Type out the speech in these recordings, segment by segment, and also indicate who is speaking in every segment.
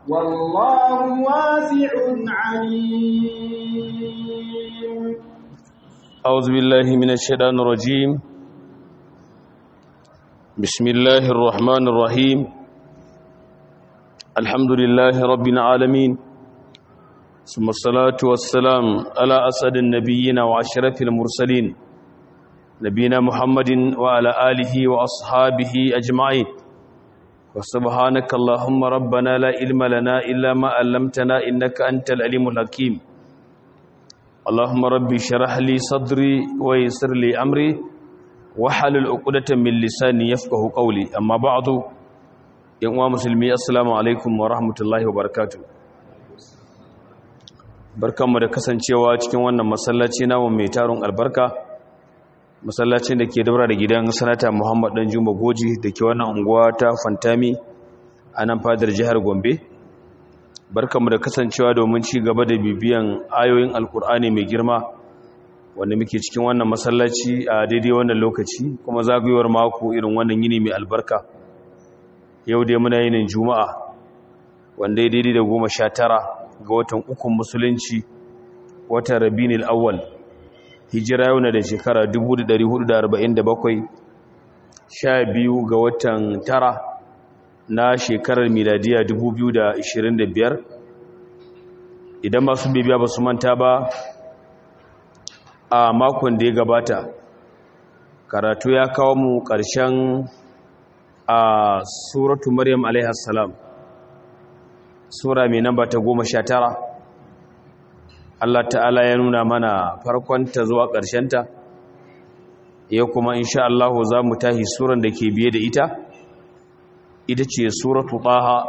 Speaker 1: والله واسع عليم
Speaker 2: أعوذ بالله من الشيطان الرجيم بسم الله الرحمن الرحيم الحمد لله رب العالمين ثم الصلاة والسلام على أسعد النبيين وأشرف المرسلين نبينا محمد وعلى آله وأصحابه أجمعين وسبحانك اللهم ربنا لا علم لنا إلا ما علمتنا إنك أنت العليم الحكيم اللهم ربي شرح لي صدري ويسر لي أمري وحلل عقدة من لساني يفقه قولي أما بعد يا مسلمي السلام عليكم ورحمة الله وبركاته barkanmu da kasancewa cikin wannan masallaci namu mai tarun albarka masallacin da ke daura da gidan sanata Muhammad dan Juma Goji da ke wannan unguwa ta Fantami a nan fadar jihar Gombe barkanmu da kasancewa domin ci gaba da bibiyan ayoyin alkur'ani mai girma wanda muke cikin wannan masallaci a daidai wannan lokaci kuma zagayowar mako irin wannan yini mai albarka yau dai muna yinin juma'a wanda ya daidai da goma sha tara ga watan ukun musulunci watan rabinil awwal hijira yau na da shekara 1447 sha biyu ga watan tara na shekarar miladiya 2025 idan masu bibiya ba su manta ba a makon da ya gabata karatu ya kawo mu ƙarshen a suratu maryam alaihassalam sura mai namba ta goma sha tara Allah ta'ala ya nuna mana farkonta zuwa ƙarshenta ya kuma insha Allah za mu tahi suran da ke biye da ita ita ce suratu ɗaha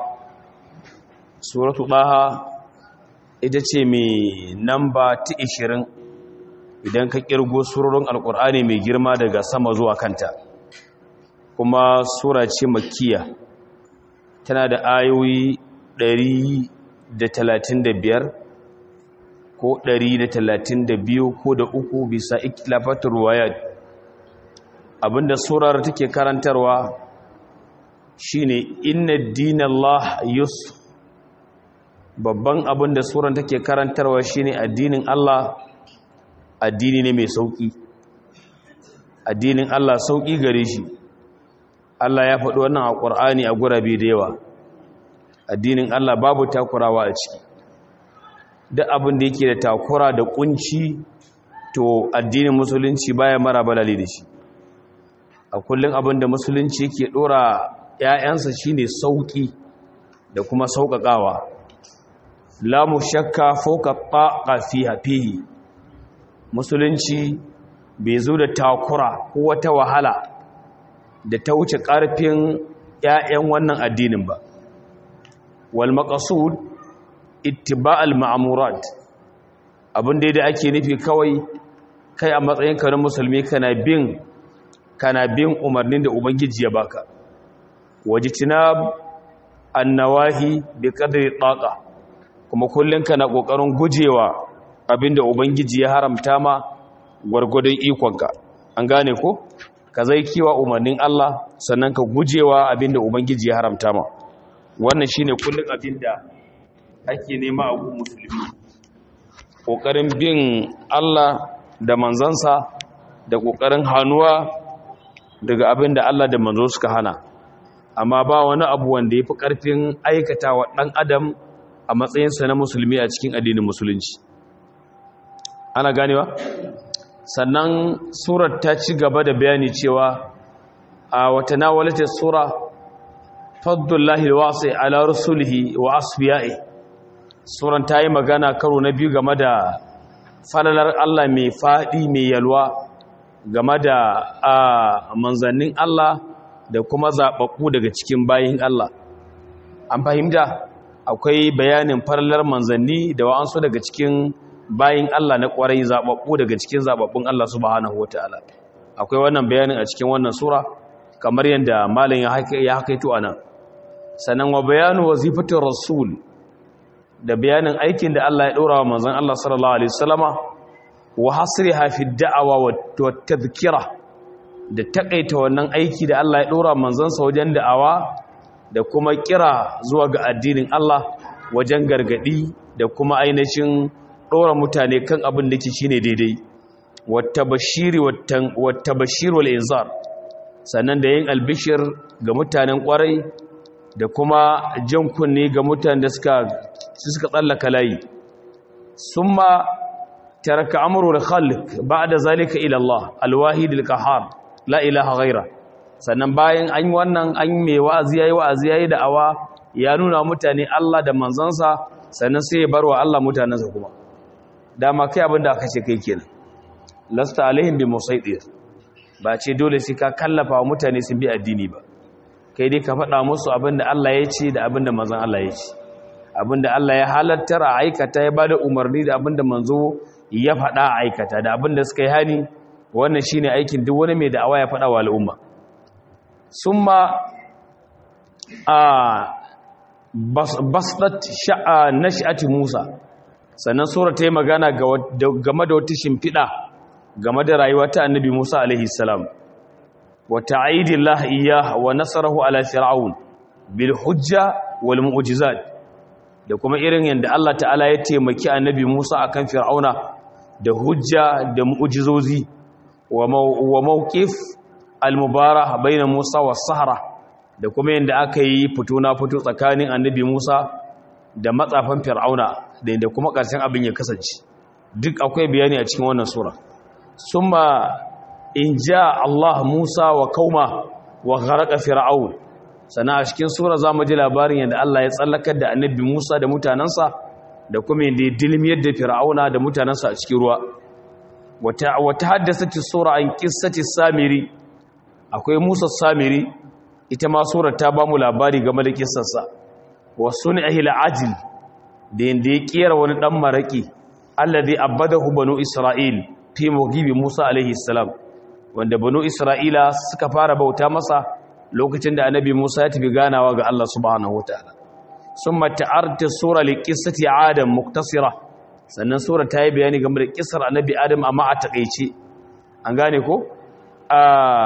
Speaker 2: suratu ɗaha ita ce mai namba ta ishirin idan ka ƙirgo surorin alƙur'ani mai girma daga sama zuwa kanta kuma sura ce makiya tana da ayoyi ɗari da talatin da biyar ko ɗari da talatin da biyu ko da uku bisa ikilafatar ruwayat abinda surar take karantarwa shine inna dinallah yusuf babban abin da suran take karantarwa shine addinin Allah addini ne mai sauki addinin Allah sauki gare shi Allah ya faɗi wannan a Qur'ani a gurabe da yawa addinin Allah babu takurawa a ciki duk abin da yake da takura da kunci to addinin musulunci baya mara balali da shi a kullum abin da musulunci yake dora ‘ya'yansa shine sauki da kuma sauƙaƙawa la mu shakka fauka ƙaƙa fihi musulunci bai zo da takura ko wata wahala da ta wuce ƙarfin ‘ya'yan wannan addinin ba wal maqasud ittiba'al ma'murat abin da ake nufi kawai kai a matsayin ka na musulmi kana bin kana bin umarnin da ubangiji ya baka wajtinab annawahi bi qadri taqa kuma kullun kana kokarin gujewa abinda ubangiji ya haramta ma gwargwadon ikonka an gane ko ka zai kiwa umarnin Allah sannan ka gujewa abinda ubangiji ya haramta ma wannan shine kullun abinda ake nema a gun musulmi kokarin bin Allah da manzansa da kokarin hanuwa daga abinda Allah da manzo suka hana amma ba wani abu wanda ya fi ƙarfin aikata wa ɗan adam a matsayinsa na musulmi a cikin addinin musulunci ana ganewa sannan surar ta ci gaba da bayani cewa a wata nawalata sura faddullahi wasi ala rusulihi wa asbiya'i suran ta yi magana karo na biyu game da falalar Allah mai faɗi mai yalwa game da manzannin Allah da kuma zaɓaɓɓu daga cikin bayin Allah an fahimta akwai bayanin farlar manzanni da wa'ansu daga cikin bayin Allah na ƙwarai zaɓaɓɓu daga cikin zaɓaɓɓun Allah subhanahu wata'ala akwai wannan bayanin a cikin wannan sura kamar yadda malin ya hakaito a nan sannan wa bayanu wazifatin rasul da bayanin aikin da Allah ya ɗora wa manzan Allah sallallahu alaihi wasallama wa hasriha fi da'awa wa tadhkira da takaita wannan aiki da Allah ya dora manzansa wajen da'awa da kuma kira zuwa ga addinin Allah wajen gargadi da kuma ainihin ɗora mutane kan abin da ke shine daidai wata bashiri wata bashir wal inzar sannan da yin albishir ga mutanen kwarai da kuma jan kunne ga mutanen da suka suka tsallaka layi summa taraka amru al-khalq ba'da zalika ila Allah al-wahid al-qahhar la ilaha ghaira sannan bayan an yi wannan an mai wa'azi yayi wa'azi yayi da'awa ya nuna mutane Allah da manzansa sannan sai ya barwa Allah mutanansa kuma dama kai abinda aka ce kai kenan lasta alaihim bi musaitir ba ce dole sai ka kallafa wa mutane sun bi addini ba kai dai ka faɗa musu abinda Allah ya ce da abinda manzon Allah ya ce abinda Allah ya halattar a aikata ya bada umarni da abinda manzo ya faɗa a aikata da abinda suka yi hani wannan shine aikin duk wani mai da'awa ya faɗa wa al'umma summa a basdat sha'a nash'ati Musa sannan sura ta yi magana game da wata shimfiɗa game da rayuwa ta annabi Musa alaihi salam wa ta'idillah iyyah wa nasarahu ala fir'aun bil hujja wal mu'jizat da kuma irin yanda Allah ta'ala ya taimaki annabi Musa akan fir'auna da hujja da mu'jizozi wa mawqif al mubarak baina Musa was sahara da kuma yanda aka yi fito na fito tsakanin annabi Musa da matsafan fir'auna da yanda kuma ƙarshen abin ya kasance duk akwai bayani a cikin wannan sura summa in ja Allah Musa wa kauma wa gharqa fir'aun sana a cikin sura zamu ji labarin yadda Allah ya tsallakar da annabi Musa da mutanansa da kuma yadda ya dilmiyar da fir'auna da mutanansa a cikin ruwa wata wata haddathati sura an qissati samiri akwai Musa samiri ita ma surar ta bamu labari game da kissarsa wa sun'ihi al-ajil da yanda ya kera wani dan maraki alladhi abadahu banu isra'il fi mugibi Musa alaihi salam wanda banu Isra'ila suka fara bauta masa lokacin da annabi Musa ya tafi ganawa ga Allah subhanahu wataala summa ta'arta sura li qissati Adam muktasira sannan sura ta yi bayani game da kissar annabi Adam amma a takeice an gane ko a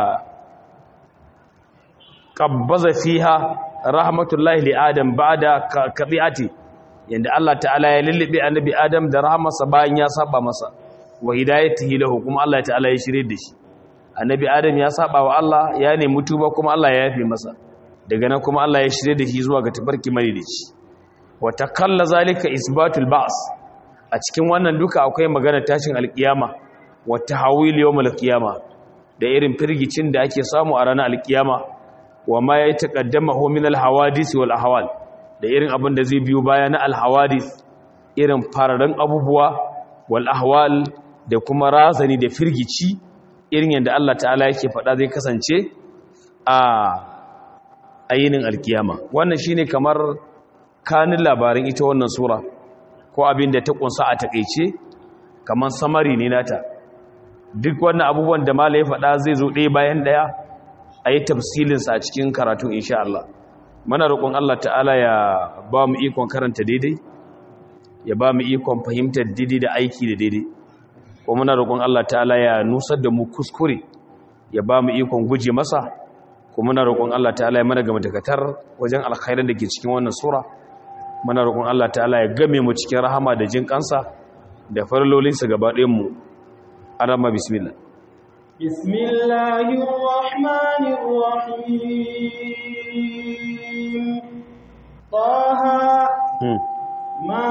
Speaker 2: qabbaza fiha rahmatullahi li Adam ba'da qati'ati yanda Allah ta'ala ya lullube annabi Adam da rahmarsa bayan ya saba masa wa hidayatihi lahu kuma Allah ta'ala ya shirye da shi annabi adam ya saba wa Allah ya nemi tuba kuma Allah ya yafe masa daga nan kuma Allah ya shirye da shi zuwa ga tabarki mai da shi wa takalla zalika isbatul ba's a cikin wannan duka akwai magana tashin alkiyama wa tahawil yawmul qiyama da irin firgicin da ake samu a ranar alkiyama wa ma ya taqaddamahu min alhawadith wal ahwal da irin abin da zai biyo baya na alhawadith irin fararen abubuwa wal ahwal da kuma razani da firgici irin yadda Allah ta'ala yake faɗa zai kasance a ayinin alkiyama wannan shine kamar kanin labarin ita wannan sura ko abin da ta kunsa a takeice kamar samari ne nata duk wannan abubuwan da mala ya faɗa zai zo ɗaya bayan ɗaya a yi tafsilinsa a cikin karatu insha Allah mana roƙon Allah ta'ala ya ba mu ikon karanta daidai ya ba mu ikon fahimtar daidai da aiki da daidai ko muna roƙon Allah ta'ala ya nusar da mu kuskure ya ba mu ikon guje masa ko muna roƙon Allah ta'ala ya mana ga matakatar wajen alkhairin da ke cikin wannan sura muna roƙon Allah ta'ala ya game mu cikin rahama da jin kansa da farlolinsa gaba ɗayan mu arama bismillah
Speaker 1: bismillahir rahmanir rahim taha ma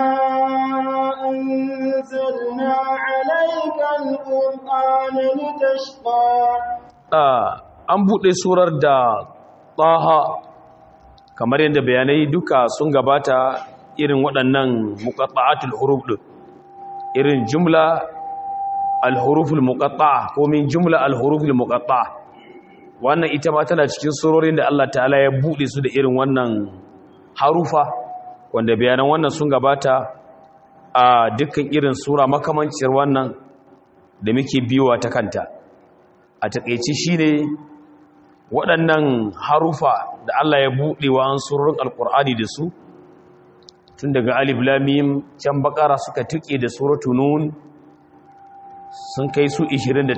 Speaker 1: أنزلنا عليك القرآن لتشقى
Speaker 2: an buɗe surar da ɗaha kamar yadda bayanai duka sun gabata irin waɗannan muƙaɗa'atul huruf ɗin irin jumla alhuruful muƙaɗa'a ko min jumla alhuruful muƙaɗa'a wannan ita ma tana cikin surorin da Allah ta'ala ya buɗe su da irin wannan harufa wanda bayanan wannan sun gabata a dukkan irin sura makamancin wannan da muke biyowa ta kanta a takeici shine waɗannan harufa da Allah ya buɗe wa an surorin alkur'ani da su tun daga alif lamim can bakara suka tuke da suratu nun sun kai su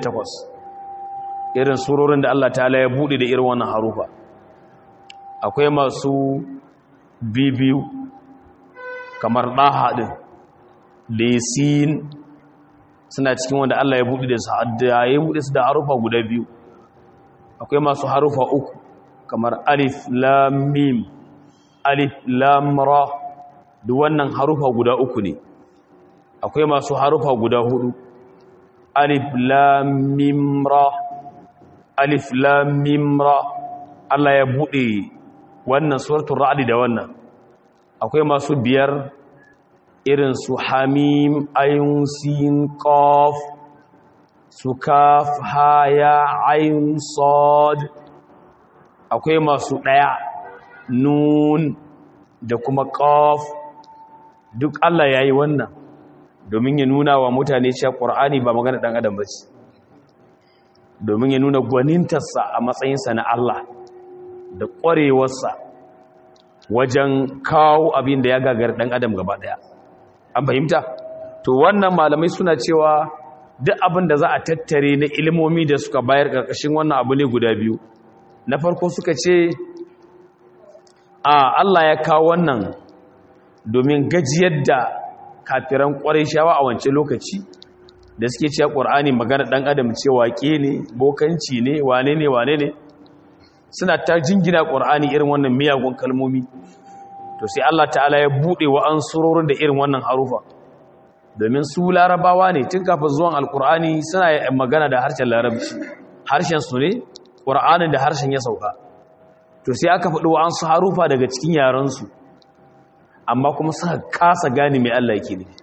Speaker 2: 28 irin surorin da Allah ta'ala ya buɗe da irin wannan harufa akwai masu bibiyu kamar ɗaha ɗin da sin suna cikin wanda Allah ya buɗe da su da ya buɗe su da harufa guda biyu akwai masu harufa uku kamar alif lam mim alif lam ra duk wannan harufa guda uku ne akwai masu harufa guda hudu alif lam mim ra alif lam mim ra Allah ya buɗe wannan suratul ra'd da wannan akwai masu biyar irin su hamim ayun sin qaf su kaf ha ya ayun sad akwai masu daya nun da kuma qaf duk Allah yayi wannan domin ya nuna wa mutane cewa Qur'ani ba magana dan adam bace domin ya nuna gwanintarsa a matsayinsa na Allah da ƙwarewarsa wajen kawo abin da ya gagar ɗan adam gaba ɗaya an fahimta to wannan malamai suna cewa duk abin da za a tattare na ilimomi da suka bayar ƙarƙashin wannan abu ne guda biyu na farko suka ce a Allah ya kawo wannan domin gajiyar da kafiran ƙwarai shawa a wance lokaci da suke cewa ƙur'ani magana ɗan adam ce waƙe ne bokanci ne wane ne wane ne suna ta jingina ƙur'ani irin wannan miyagun kalmomi to sai Allah ta'ala ya buɗe wa an surorin da irin wannan harufa domin su larabawa ne tun kafin zuwan alƙur'ani suna magana da harshen larabci harshen su ne ƙur'anin da harshen ya sauka to sai aka faɗi wa an su harufa daga cikin yarensu amma kuma suka kasa gane mai Allah yake ne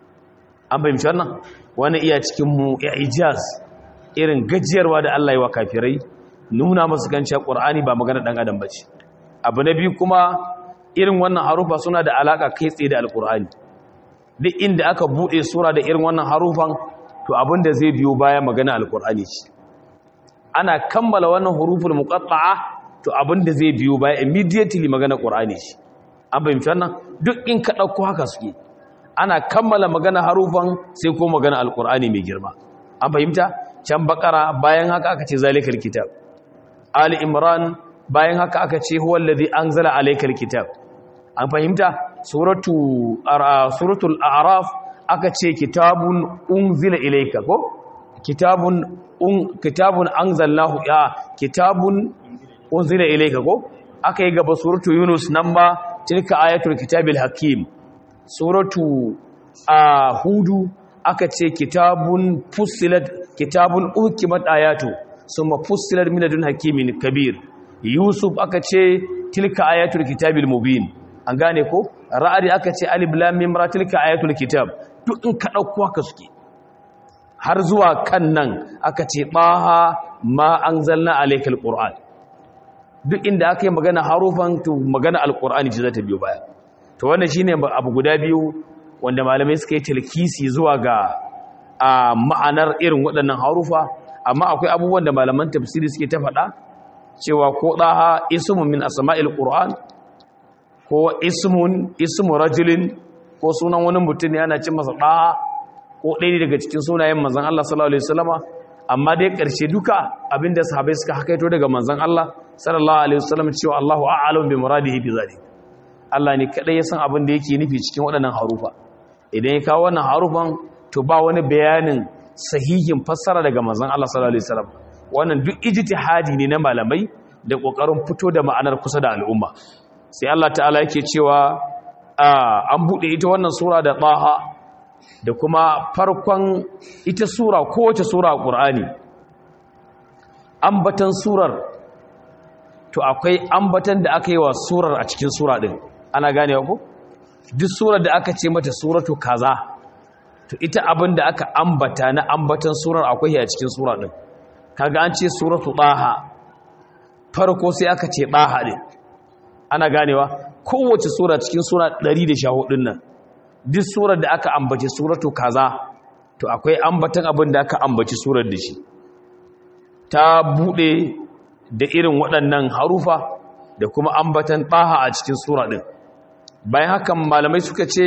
Speaker 2: an fahimci wannan wani iya cikin mu ya ijaz irin gajiyarwa da Allah yi wa kafirai nuna masu ganciya ƙur'ani ba magana ɗan adam ba ce abu na biyu kuma irin wannan harufa suna da alaƙa kai tsaye da alƙur'ani duk inda aka buɗe sura da irin wannan harufan to abin da zai biyo baya magana alƙur'ani ce ana kammala wannan huruful muqatta'a to abin da zai biyo baya immediately magana ƙur'ani ce an fahimci wannan duk in ka ɗauko haka suke ana kammala magana harufan sai ko magana alƙur'ani mai girma an fahimta can bakara bayan haka aka ce zalikal kitab Ali Imran bayan haka aka ce huwa allazi anzala alaykal kitab an fahimta suratu suratul a'raf aka ce kitabun unzila ilayka ko kitabun un kitabun anzalnahu ya kitabun unzila ilayka ko aka yi gaba suratu yunus nan ba tilka ayatul kitabil hakim suratu hudu aka ce kitabun fussilat kitabun ukimat ayatu summa fussilat min ladun hakimin kabir yusuf aka ce tilka ayatul kitabil mubin an gane ko ra'adi aka ce alif lam mim ra tilka ayatul kitab duk in ka dauko haka suke har zuwa kan nan aka ce baha ma anzalna alaykal qur'an duk inda aka yi magana harufan to magana alqur'ani ce za ta biyo baya to wannan shine abu guda biyu wanda malamai suka yi talkisi zuwa ga a ma'anar irin waɗannan harufa amma akwai abubuwan da malaman tafsiri suke ta faɗa cewa ko ɗaha ismun min asma'il qur'an ko ismun ismu rajulin ko sunan wani mutum ne ana cin masa ɗaha ko ɗaya daga cikin sunayen manzon Allah sallallahu alaihi wasallama amma dai ƙarshe duka abinda sahabbai suka hakaito daga manzon Allah sallallahu alaihi wasallam cewa Allahu a'lamu bi muradihi bi zalik Allah ne kadai ya san abin da yake nufi cikin waɗannan harufa idan ya kawo wannan harufan to ba wani bayanin sahihin fassara daga manzon Allah sallallahu alaihi wasallam wannan duk ijtihadi ne na malamai da kokarin fito da ma'anar kusa da al'umma sai Allah ta'ala yake cewa an bude ita wannan sura da Taha da kuma farkon ita sura kowace sura a Qur'ani ambatan surar to akwai ambatan da aka yi wa surar a cikin sura din ana ganewa ko duk surar da aka ce mata suratu kaza to ita abin da aka ambata na ambatan surar akwai a cikin sura din kaga an ce suratu daha farko sai aka ce daha din ana ganewa kowace sura cikin sura 114 din nan duk surar da aka ambace suratu kaza to akwai ambatan abin da aka ambaci surar da shi ta bude da irin waɗannan harufa da kuma ambatan daha a cikin sura din bayan hakan malamai suka ce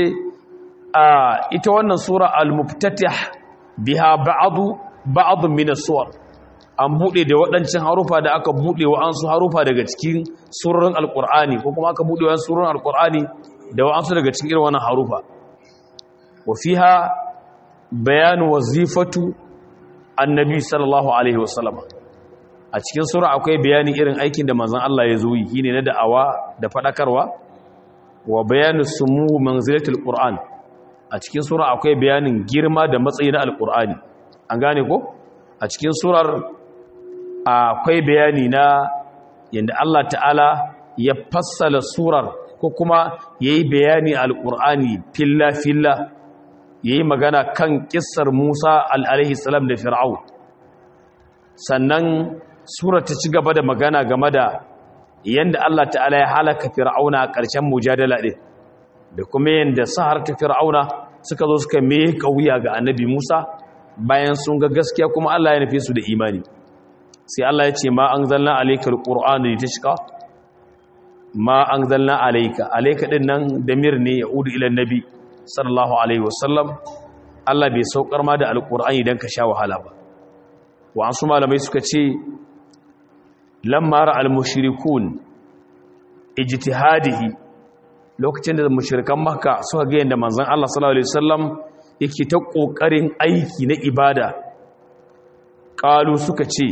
Speaker 2: ita wannan sura al-muftatih biha ba'du ba'dun min as-suwar an bude da waɗancan harufa da aka bude wa ansu harufa daga cikin surorin alqur'ani ko kuma aka bude wa surorin alqur'ani da wa'ansu daga cikin irin wannan harufa wa fiha bayanu wazifatu annabi sallallahu alaihi wasallam a cikin sura akwai bayani irin aikin da manzon Allah ya zo yi shine na da'awa da fadakarwa wa bayanu sumuhu manzilatul qur'an a cikin sura akwai bayanin girma da matsayi na alqur'ani an gane ko a cikin surar akwai bayani na yanda Allah ta'ala ya fassala surar ko kuma yayi bayani alqur'ani filla filla yayi magana kan kissar Musa alaihi salam da Fir'aun sannan sura ta ci gaba da magana game da yanda Allah ta'ala ya halaka Fir'auna a ƙarshen mujadala din da kuma yanda sahar ta Fir'auna suka zo suka me kauya ga Annabi Musa bayan sun ga gaskiya kuma Allah ya nufe su da imani sai Allah ya ce ma anzalna alaykal qur'ana litashqa ma anzalna alayka alayka din nan damir ne ya udu ila nabi sallallahu alaihi wasallam Allah bai saukar ma da alqur'ani dan ka sha wahala ba wa an su malamai suka ce lamma ra almushrikun ijtihadihi lokacin da mushrikan makka suka ga yanda manzon Allah sallallahu alaihi wasallam yake ta kokarin aiki na ibada qalu suka ce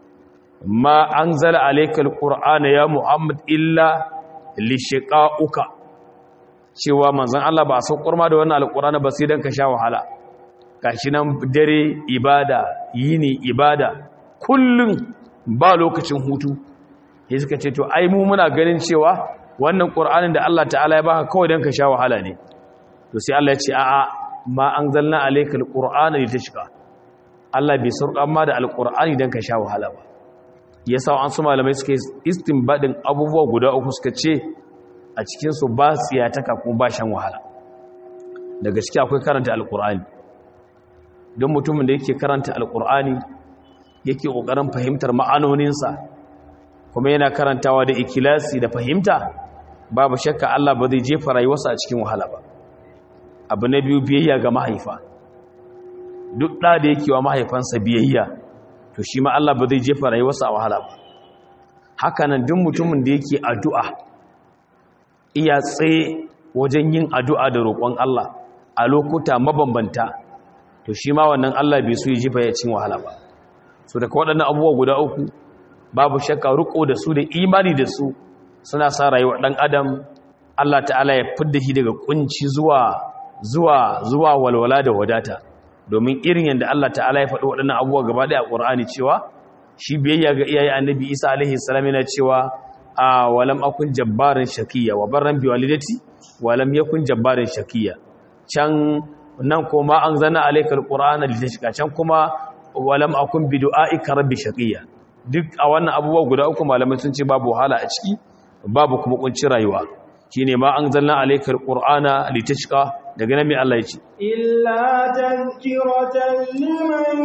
Speaker 2: ma anzala alaykal qur'ana ya muhammad illa lishiqa'uka cewa manzon Allah ba a saukar ma da wannan alqur'ani ba sai dan ka sha wahala gashi nan dare ibada yini ibada kullun ba lokacin hutu sai suka ce to ai mu muna ganin cewa wannan qur'anin da Allah ta'ala ya baka kawai dan ka sha wahala ne to sai Allah ya ce a'a ma anzalna alaykal qur'ana litashqa Allah bai saukar ma da alqur'ani dan ka sha wahala ba yasa an su malamai suka istinbadin abubuwa guda uku suka ce a cikinsu ba tsiyataka kuma ba shan wahala daga ciki akwai karanta alkur'ani don mutumin da yake karanta alkur'ani yake ƙoƙarin fahimtar ma'anoninsa kuma yana karantawa da ikilasi da fahimta babu shakka Allah ba zai jefa rayuwarsa a cikin wahala ba abu na biyu biyayya ga mahaifa duk ɗa da yake wa mahaifansa biyayya to shi ma Allah ba zai jefa rayuwarsa a wahala ba hakanan duk mutumin da yake addu'a iya tsaye wajen yin addu'a da roƙon Allah a lokuta mabambanta to shi ma wannan Allah bai so ya jefa ya cin wahala ba so daga waɗannan abubuwa guda uku babu shakka riko da su da imani da su suna sa rayuwar ɗan adam Allah ta'ala ya fidda shi daga kunci zuwa zuwa zuwa walwala da wadata domin irin yadda Allah ta'ala ya faɗi waɗannan abubuwa gaba ɗaya a ƙur'ani cewa shi biyayya ga iyaye annabi isa alaihi salam yana cewa a walam akun jabbarin shakiya wa barran bi walidati walam yakun jabbarin shakiya can nan kuma an zana alaikal qur'ana litashqa can kuma walam akun bi du'aika rabbi shakiya duk a wannan abubuwa guda uku malamai sun ce babu wahala a ciki babu kuma kuncin rayuwa shine ma an zanna alaikal qur'ana litashqa daga nan mai Allah ya ce
Speaker 1: illa tazkiratan liman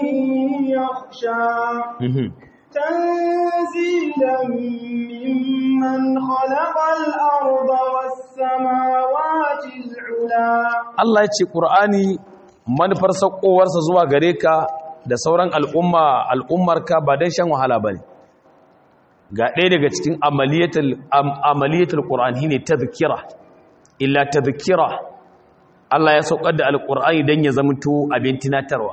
Speaker 1: yakhsha tanzilan mimman khalaqal arda was samawati al'ula
Speaker 2: Allah ya ce qur'ani manufar sakowarsa zuwa gare ka da sauran al'umma al'ummarka ba dan shan wahala bane ga ɗaya daga cikin amaliyatul amaliyatul qur'ani ne tazkira illa tazkira Allah ya saukar da alƙur'ani don ya zamto abin tunatarwa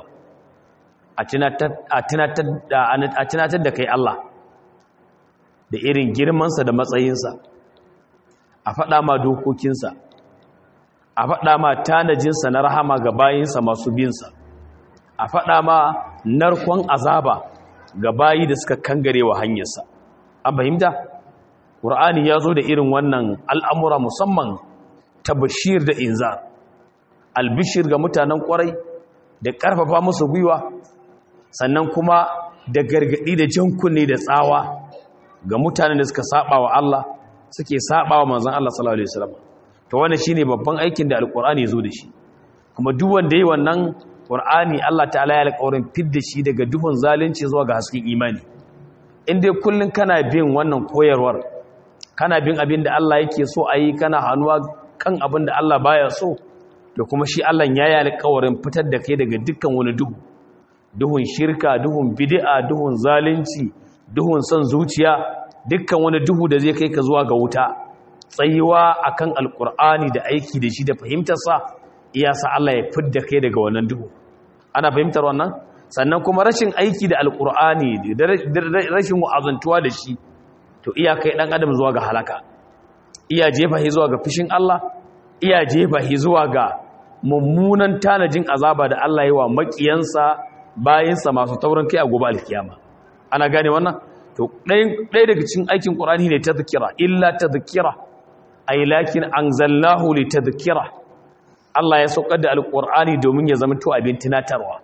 Speaker 2: a tunatar da kai Allah da irin girmansa da matsayinsa a faɗa ma dokokinsa a faɗa ma tanajinsa na rahama ga bayinsa masu binsa a faɗa ma narkon azaba ga bayi da suka kangare wa hanyarsa an fahimta ƙur'ani ya zo da irin wannan al'amura musamman ta bashir da inzar albishir ga mutanen kwarai da ƙarfafa musu gwiwa sannan kuma da gargaɗi da jan kunne da tsawa ga mutanen da suka saba wa Allah suke saba wa manzon Allah sallallahu alaihi wasallam to wannan shine babban aikin da alqur'ani ya zo da shi kuma duk wanda yayi wannan qur'ani Allah ta'ala ya alƙawarin fidda shi daga duhun zalunci zuwa ga hasken imani in dai kullun kana bin wannan koyarwar kana bin abin da Allah yake so a yi kana hannuwa kan abin da Allah baya so da kuma shi Allah ya yi alƙawarin fitar da kai daga dukkan wani duhu duhun shirka duhun bid'a duhun zalunci duhun son zuciya dukkan wani duhu da zai kai ka zuwa ga wuta tsayuwa akan alqur'ani da aiki da shi da fahimtar sa iya sa Allah ya fidda kai daga wannan duhu ana fahimtar wannan sannan kuma rashin aiki da alqur'ani da rashin wa'azantuwa da shi to iya kai dan adam zuwa ga halaka iya jefa shi zuwa ga fishin Allah iya jefa shi zuwa ga mummunan tanajin azaba da Allah yi wa makiyansa bayansa masu taurin kai a gobe alkiyama ana gane wannan to ɗaya daga cikin aikin ƙur'ani ne ta zikira illa ta zikira ai lakin anzalnahu li tadhkira Allah ya saukar da alƙur'ani domin ya zama to abin tunatarwa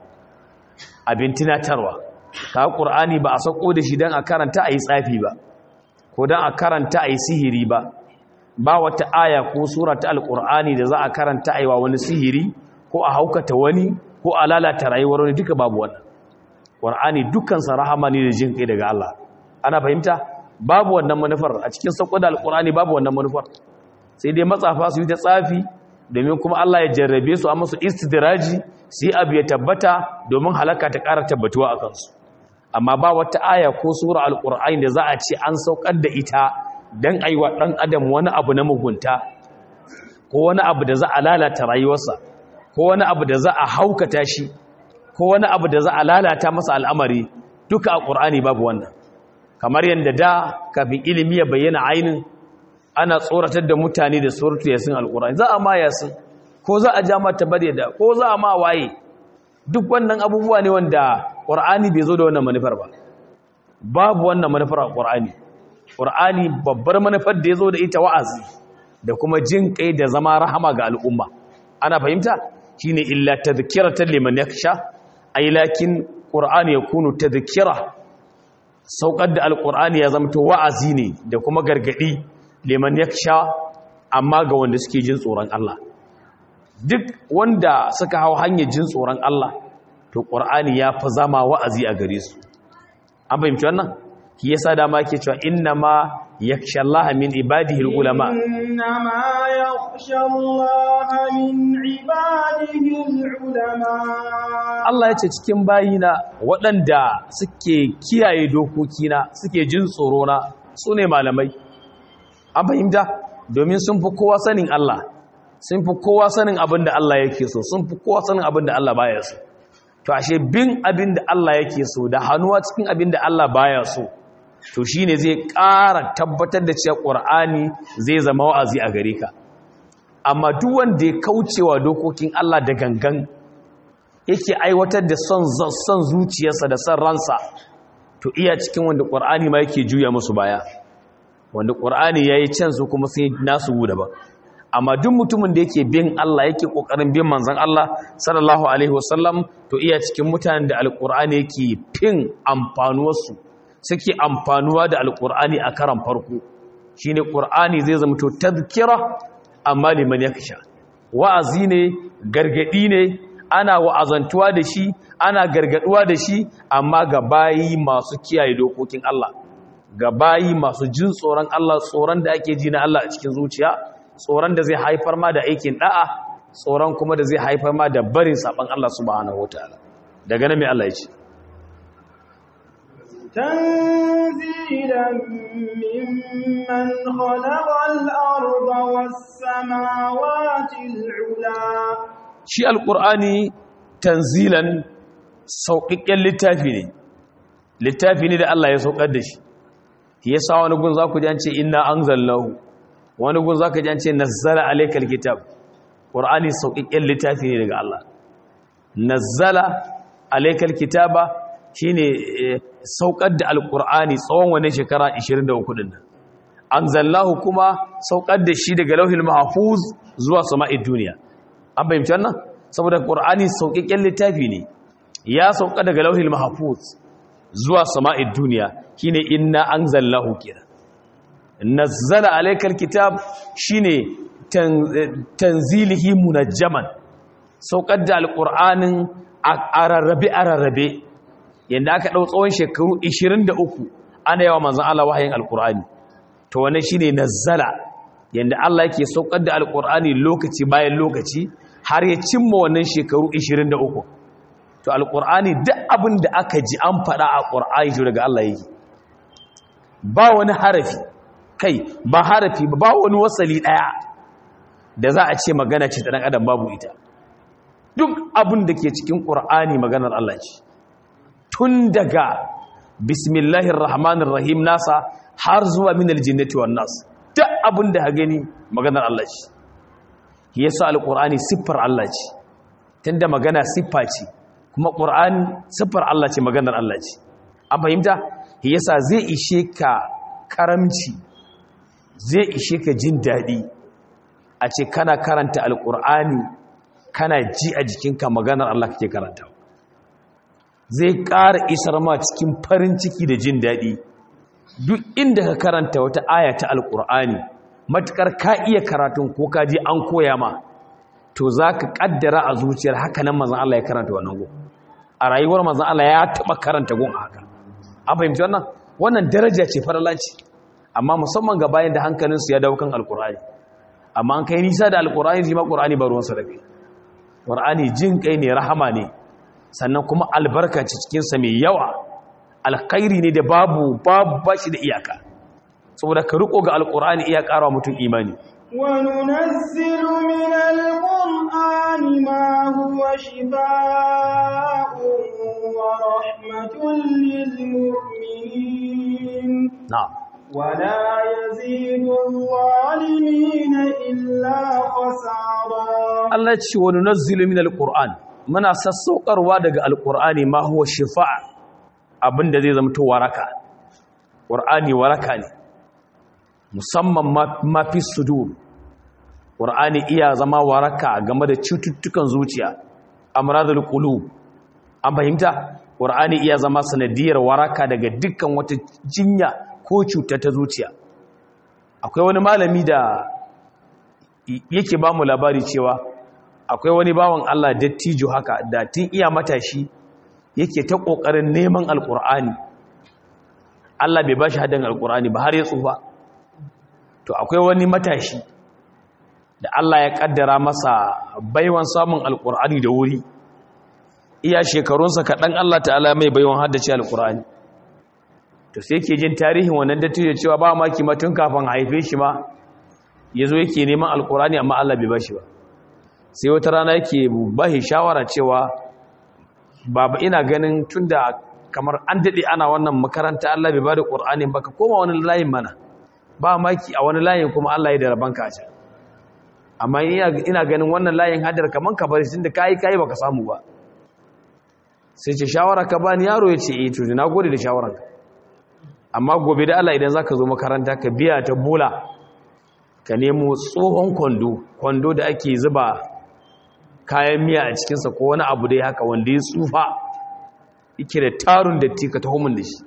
Speaker 2: abin tunatarwa ka ƙur'ani ba a sauko da shi dan a karanta ayi tsafi ba ko dan a karanta ayi sihiri ba ba wata aya ko sura ta alƙur'ani da za a karanta aiwa wani sihiri ko a haukata wani ko a lalata rayuwar wani duka babu wannan ƙur'ani dukkansa rahama ne da jin kai daga Allah ana fahimta babu wannan manufar a cikin sauko da alƙur'ani babu wannan manufar sai dai matsafa su yi ta tsafi domin kuma Allah ya jarrabe su a musu istidraji su yi abu ya tabbata domin halaka ta ƙara tabbatuwa a kansu amma ba wata aya ko sura alƙur'ani da za a ce an saukar da ita don a yi wa ɗan adam wani abu na mugunta ko wani abu da za a lalata rayuwarsa ko wani abu da za a haukata shi ko wani abu da za a lalata masa al'amari duka a ƙur'ani babu wannan kamar yadda da kafin ilimi ya bayyana ainin ana tsoratar da mutane da suratu yasin alƙur'ani za a ma yasin ko za a ja mata bare da ko za a ma waye duk wannan abubuwa ne wanda ƙur'ani bai zo da wannan manufar ba babu wannan manufar a ƙur'ani ƙur'ani babbar manufar da ya zo da ita wa'azi da kuma jin kai da zama rahama ga al'umma ana fahimta shine illa tadhkiratan liman yakhsha ay lakin qur'ani yakunu tadhkira saukar da alqur'ani ya zama to wa'azi ne da kuma gargadi liman yakhsha amma ga wanda suke jin tsoron Allah duk wanda suka hau hanyar jin tsoron Allah to qur'ani ya fi zama wa'azi a gare su an fahimci wannan shi yasa dama yake cewa inna ma yakhsha Allah min ibadihi ulama
Speaker 1: inna ma yakhsha Allah min ibadihi ulama
Speaker 2: Allah ya ce cikin bayina waɗanda suke kiyaye dokokina suke jin tsoro na su ne malamai an fahimta domin sun fi kowa sanin Allah sun fi kowa sanin abin da Allah yake so sun fi kowa sanin abin da Allah baya so to ashe bin abin da Allah yake so da hannuwa cikin abin da Allah baya so to shine zai ƙara tabbatar da cewa Qur'ani zai zama wa'azi a gare ka amma duk wanda ya kaucewa dokokin Allah da gangan yake aiwatar da son son zuciyarsa da son ransa to iya cikin wanda Qur'ani ma yake juya musu baya wanda Qur'ani yayi can su kuma sai nasu guda ba amma duk mutumin da yake bin Allah yake kokarin bin manzon Allah sallallahu alaihi wasallam to iya cikin mutanen da alqur'ani yake fin amfanuwar su suke amfanuwa da alqur'ani a karan farko shine qur'ani zai zama to tadhkira amma liman yaksha wa'azi ne gargadi ne ana wa'azantuwa da shi ana gargaduwa da shi amma ga bayi masu kiyaye dokokin Allah ga bayi masu jin tsoron Allah tsoron da ake ji na Allah a cikin zuciya tsoron da zai haifar ma da aikin da'a tsoron kuma da zai haifar ma da barin saban Allah subhanahu wataala daga nan mai Allah ya ce
Speaker 1: تنزيلا ممن خلق الأرض والسماوات العلا
Speaker 2: shi alqur'ani tanzilan sauƙaƙƙen littafi ne littafi ne da Allah ya saukar da shi yasa wani gun za ku ji an ce inna anzalnahu wani gun za ka ji an ce nazzala alaikal kitab ƙur'ani sauƙiƙen littafi ne daga Allah nazzala alaikal kitaba shi ne sauƙar da alƙur'ani tsawon wani shekara 23 ɗin an zallahu kuma sauƙar da shi daga lauhin mahafuz zuwa sama'id duniya an fahimci wannan saboda ƙur'ani sauƙiƙen littafi ne ya sauƙa daga lauhin mahafuz zuwa sama'id duniya shine inna an zallahu kenan nazzala alaikal kitab shine tanzilihi munajjaman saukar da alqur'anin a rarrabe a rarrabe yanda aka dau tsawon shekaru 23 ana yawa manzon Allah wahayin alqur'ani to wannan shine nazzala yanda Allah yake saukar da alqur'ani lokaci bayan lokaci har ya cimma wannan shekaru 23 to alqur'ani duk abin da aka ji an faɗa a qur'ani daga Allah yake ba wani harafi kai ba harafi ba wani wasali daya da za a ce magana ce ta dan adam babu ita duk abin da ke cikin qur'ani maganar Allah ce tun daga bismillahir rahmanir rahim nasa har zuwa minal jinnati wan nas duk abin da ka gani maganar Allah ce yasa alqur'ani siffar Allah ce tunda magana siffa ce kuma qur'ani siffar Allah ce maganar Allah ce an fahimta yasa zai ishe ka karamci zai ishe ka jin dadi a ce kana karanta alqur'ani kana ji a jikinka maganar Allah kake karanta zai ƙara isar ma cikin farin ciki da jin daɗi duk inda ka karanta wata aya ta alƙur'ani matuƙar ka iya karatun ko ka ji an koya ma to za ka ƙaddara a zuciyar haka nan mazan Allah ya karanta wannan gun a rayuwar mazan Allah ya taɓa karanta gun haka an fahimci wannan wannan daraja ce faralanci amma musamman ga bayan da hankalinsu ya dawo kan alƙur'ani amma an kai nisa da alƙur'ani zai ma ƙur'ani ba ruwansa da kai ƙur'ani jin kai ne rahama ne sannan kuma albarka ce cikinsa mai yawa alkhairi ne da babu babu bashi da iyaka saboda ka riko ga alkur'ani iya ƙara mutum imani
Speaker 1: وننزل من القرآن ما هو شفاء ورحمة للمؤمنين
Speaker 2: na'am
Speaker 1: ولا يزيد الظالمين إلا خسارا
Speaker 2: Allah ce wa nunazzilu min alquran muna sassaukarwa daga alqur'ani ma huwa shifa' abinda zai zama to waraka qur'ani waraka ne musamman ma fi sudur qur'ani iya zama waraka game da cututtukan zuciya amradul qulub an fahimta qur'ani iya zama sanadiyar waraka daga dukkan wata jinya ko cuta ta zuciya akwai wani malami da yake ba mu labari cewa akwai wani bawan Allah dattijo haka da tun iya matashi yake ta ƙoƙarin neman alƙur'ani Allah bai ba shi haɗin alƙur'ani ba har ya tsufa to akwai wani matashi da Allah ya ƙaddara masa baiwan samun alƙur'ani da wuri iya shekarunsa kaɗan Allah ta'ala mai baiwan haddace alƙur'ani to sai ke jin tarihin wannan dattijo cewa ba maki ma tun kafin haife shi ma ya zo yake neman alƙur'ani amma Allah bai ba shi ba sai wata rana yake bahi shawara cewa baba ina ganin tunda kamar an dade ana wannan makaranta Allah bai bada Qur'ani ba ka koma wani layin mana ba maki a wani layin kuma Allah ya da rabanka a can amma ina ina ganin wannan layin hadar kaman ka bari tunda kai kai baka samu ba sai ce shawara ka bani yaro ya ce eh to na gode da shawaranka amma gobe da Allah idan zaka zo makaranta ka biya ta bola ka nemo tsohon kwando kwando da ake zuba kayan miya a cikinsa ko wani abu dai haka wanda ya tsufa yake da tarun datti ka taho min da shi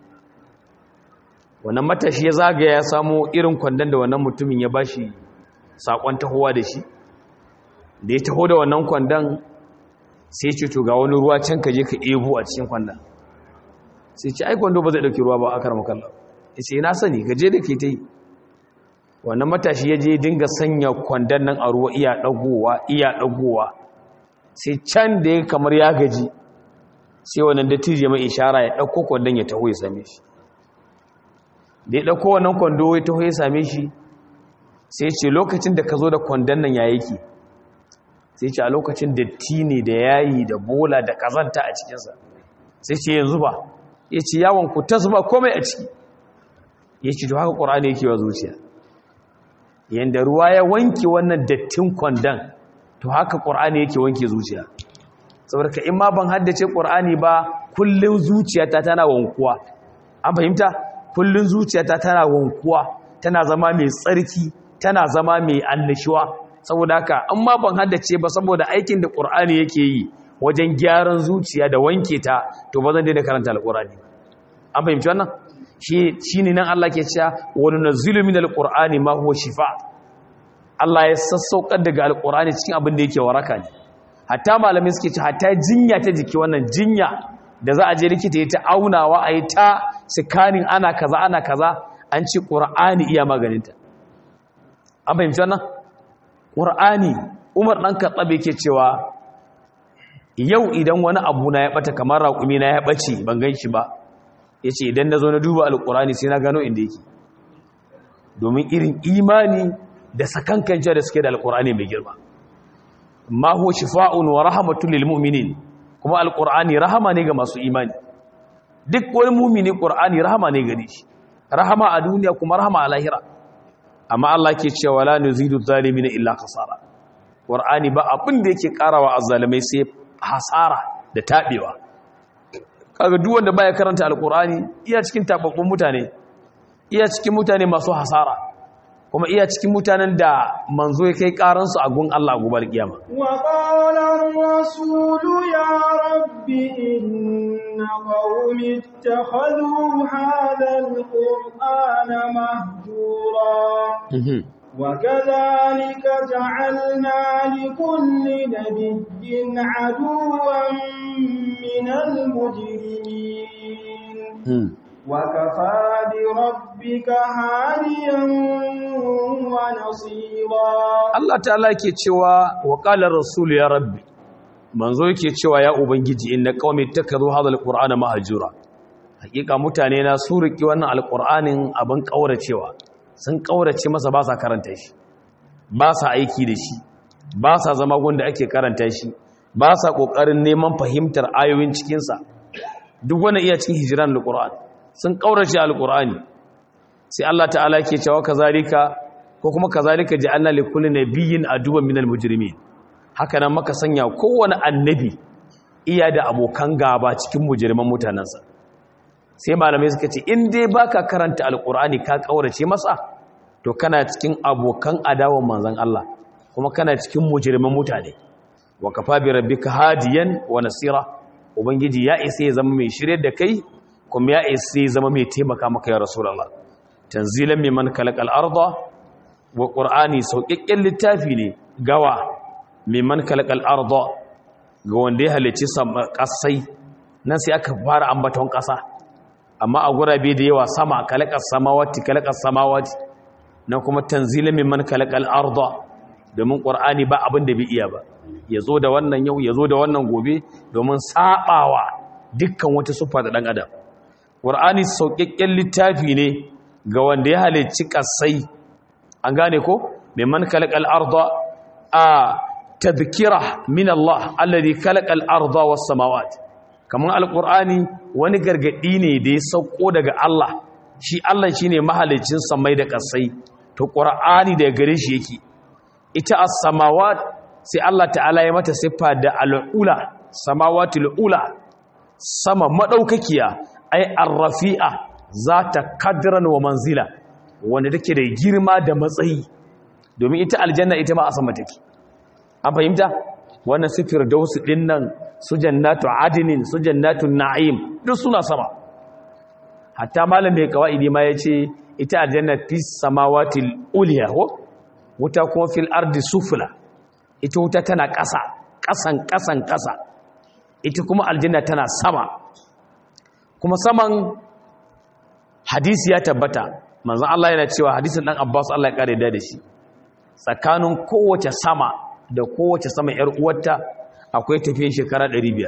Speaker 2: wannan matashi ya zagaya ya samo irin kwandon da wannan mutumin ya bashi sakon tahowa da shi da ya taho da wannan kwandon sai ce to ga wani ruwa can ka je ka ebo a cikin kwandon sai ce ai kwando ba zai dauki ruwa ba a karama kallon ya ce na sani ka je da ke ta yi wannan matashi ya je dinga sanya kwandon nan a ruwa iya ɗagowa iya ɗagowa sai can da ya kamar ya gaji sai wannan dattijo mai ishara ya ɗauko kwandon ya taho ya same shi da ya ɗauko wannan kwando ya taho ya same shi sai ce lokacin da ka zo da kwandon nan ya yake sai ce a lokacin datti ne da yayi da bola da kazanta a cikinsa sai ce yanzu ba ya ce yawon ku ta zuba komai a ciki ya ce to haka ƙorani yake wa zuciya yadda ruwa ya wanke wannan dattin kwandon to haka ƙorani yake wanke zuciya saboda ka in ma ban haddace ƙorani ba kullum zuciyata tana wankuwa an fahimta kullum zuciyata tana wankuwa tana zama mai tsarki tana zama mai annashuwa saboda haka an ma ban haddace ba saboda aikin da ƙur'ani yake yi wajen gyaran zuciya da wanke ta to ba zan daina karanta alƙur'ani an fahimci wannan shi ne nan Allah ke cewa wani nazilu min alƙur'ani ma huwa shifa Allah ya sassaukar daga alƙur'ani cikin abin da yake waraka ne hatta malamin suke ce hatta jinya ta jiki wannan jinya da za a je likita ya ta aunawa a yi ta sikanin ana kaza ana kaza an ci ƙur'ani iya maganinta an fahimci wannan ƙur'ani umar ɗan katsabe ke cewa yau idan wani abu na ya ɓata kamar raƙumi na ya ɓace ban gan shi ba ya ce idan na zo na duba alƙur'ani sai na gano inda yake domin irin imani da sakankance da suke da alqur'ani mai girma ma huwa shifa'un wa rahmatun lil mu'minin kuma alqur'ani rahama ne ga masu imani duk wani mu'mini qur'ani rahama ne gare shi rahama a duniya kuma rahama a lahira amma Allah ke cewa la nuzidu zalimin illa khasara qur'ani ba abin da yake karawa azzalimai sai hasara da tabewa kaga duk wanda baya karanta alqur'ani iya cikin tababbun mutane iya cikin mutane masu hasara kuma iya cikin mutanen da manzo ya kai karansu a gun Allah gobe kiyama
Speaker 1: wa qala ar-rasul ya rabbi inna qaumi ittakhadhu hadha al-qur'ana mahjura وكذلك جعلنا لكل نبي عدوا من المجرمين وكفى بربك هاديا ونصيرا
Speaker 2: Allah ta'ala yake cewa wa qala rasul ya rabbi manzo yake cewa ya ubangiji inna qaumi takazu hadha alqur'ana mahjura hakika mutane na su riki wannan alqur'anin abin kauracewa sun kaurace masa ba sa karanta shi ba sa aiki da shi ba sa zama gunda ake karanta shi ba sa kokarin neman fahimtar ayoyin cikin sa duk wannan iya cikin hijran alqur'an sun kaurace alqur'ani sai Allah ta'ala yake cewa kazalika ko kuma kazalika ja'alna likulli nabiyyin aduwwan minal mujrimin haka nan maka sanya kowane annabi iya da abokan gaba cikin mujriman mutanansa sai malamai suka ce in dai baka karanta alqur'ani ka kaurace masa to kana cikin abokan adawan manzon Allah kuma kana cikin mujriman mutane wa kafa bi rabbika hadiyan wa nasira ubangiji ya isa ya zama mai shirye da kai kuma ya isa ya zama mai taimaka maka ya rasulullah tanzilan mimman khalaqal arda wa ƙur'ani sauƙaƙƙen littafi ne gawa mimman kalakal arda ga wanda ya halicci ƙasai nan sai aka fara ambaton ƙasa amma a gurabe da yawa sama kalakal samawati kalakal samawati nan kuma tanzila mimman kalakal arda domin ƙur'ani ba abin da bai iya ba ya zo da wannan yau ya zo da wannan gobe domin saɓawa dukkan wata siffa da ɗan adam ƙur'ani sauƙaƙƙen littafi ne ga wanda ya halicci ƙasai an gane ko mimman kalakal arda a tadhkira min Allah alladhi kalakal arda was samawat kaman alqur'ani wani gargadi ne da ya sauko daga Allah shi Allah shine mahalicin samai da kasai to qur'ani da gare shi yake ita as-samawat sai Allah ta'ala ya mata siffa da al-ula samawatul ula sama madaukakiya ay ar-rafi'a zata kadran wa manzila wanda take da girma da matsayi domin ita aljanna ita ma a sama take an fahimta wannan sifir dausu din nan su jannatu adinin su jannatu na'im duk suna sama hatta malam mai kawaidi ma yace ita aljanna fi samawati uliya ko wuta kuma fil ardi sufla ita wuta tana ƙasa ƙasan ƙasan ƙasa ita kuma aljanna tana sama kuma saman hadisi ya tabbata manzan Allah yana cewa hadisin ɗan Abbas Allah ya ƙare da shi tsakanin kowace sama da kowace sama ‘yar uwarta akwai tafiyar shekara 500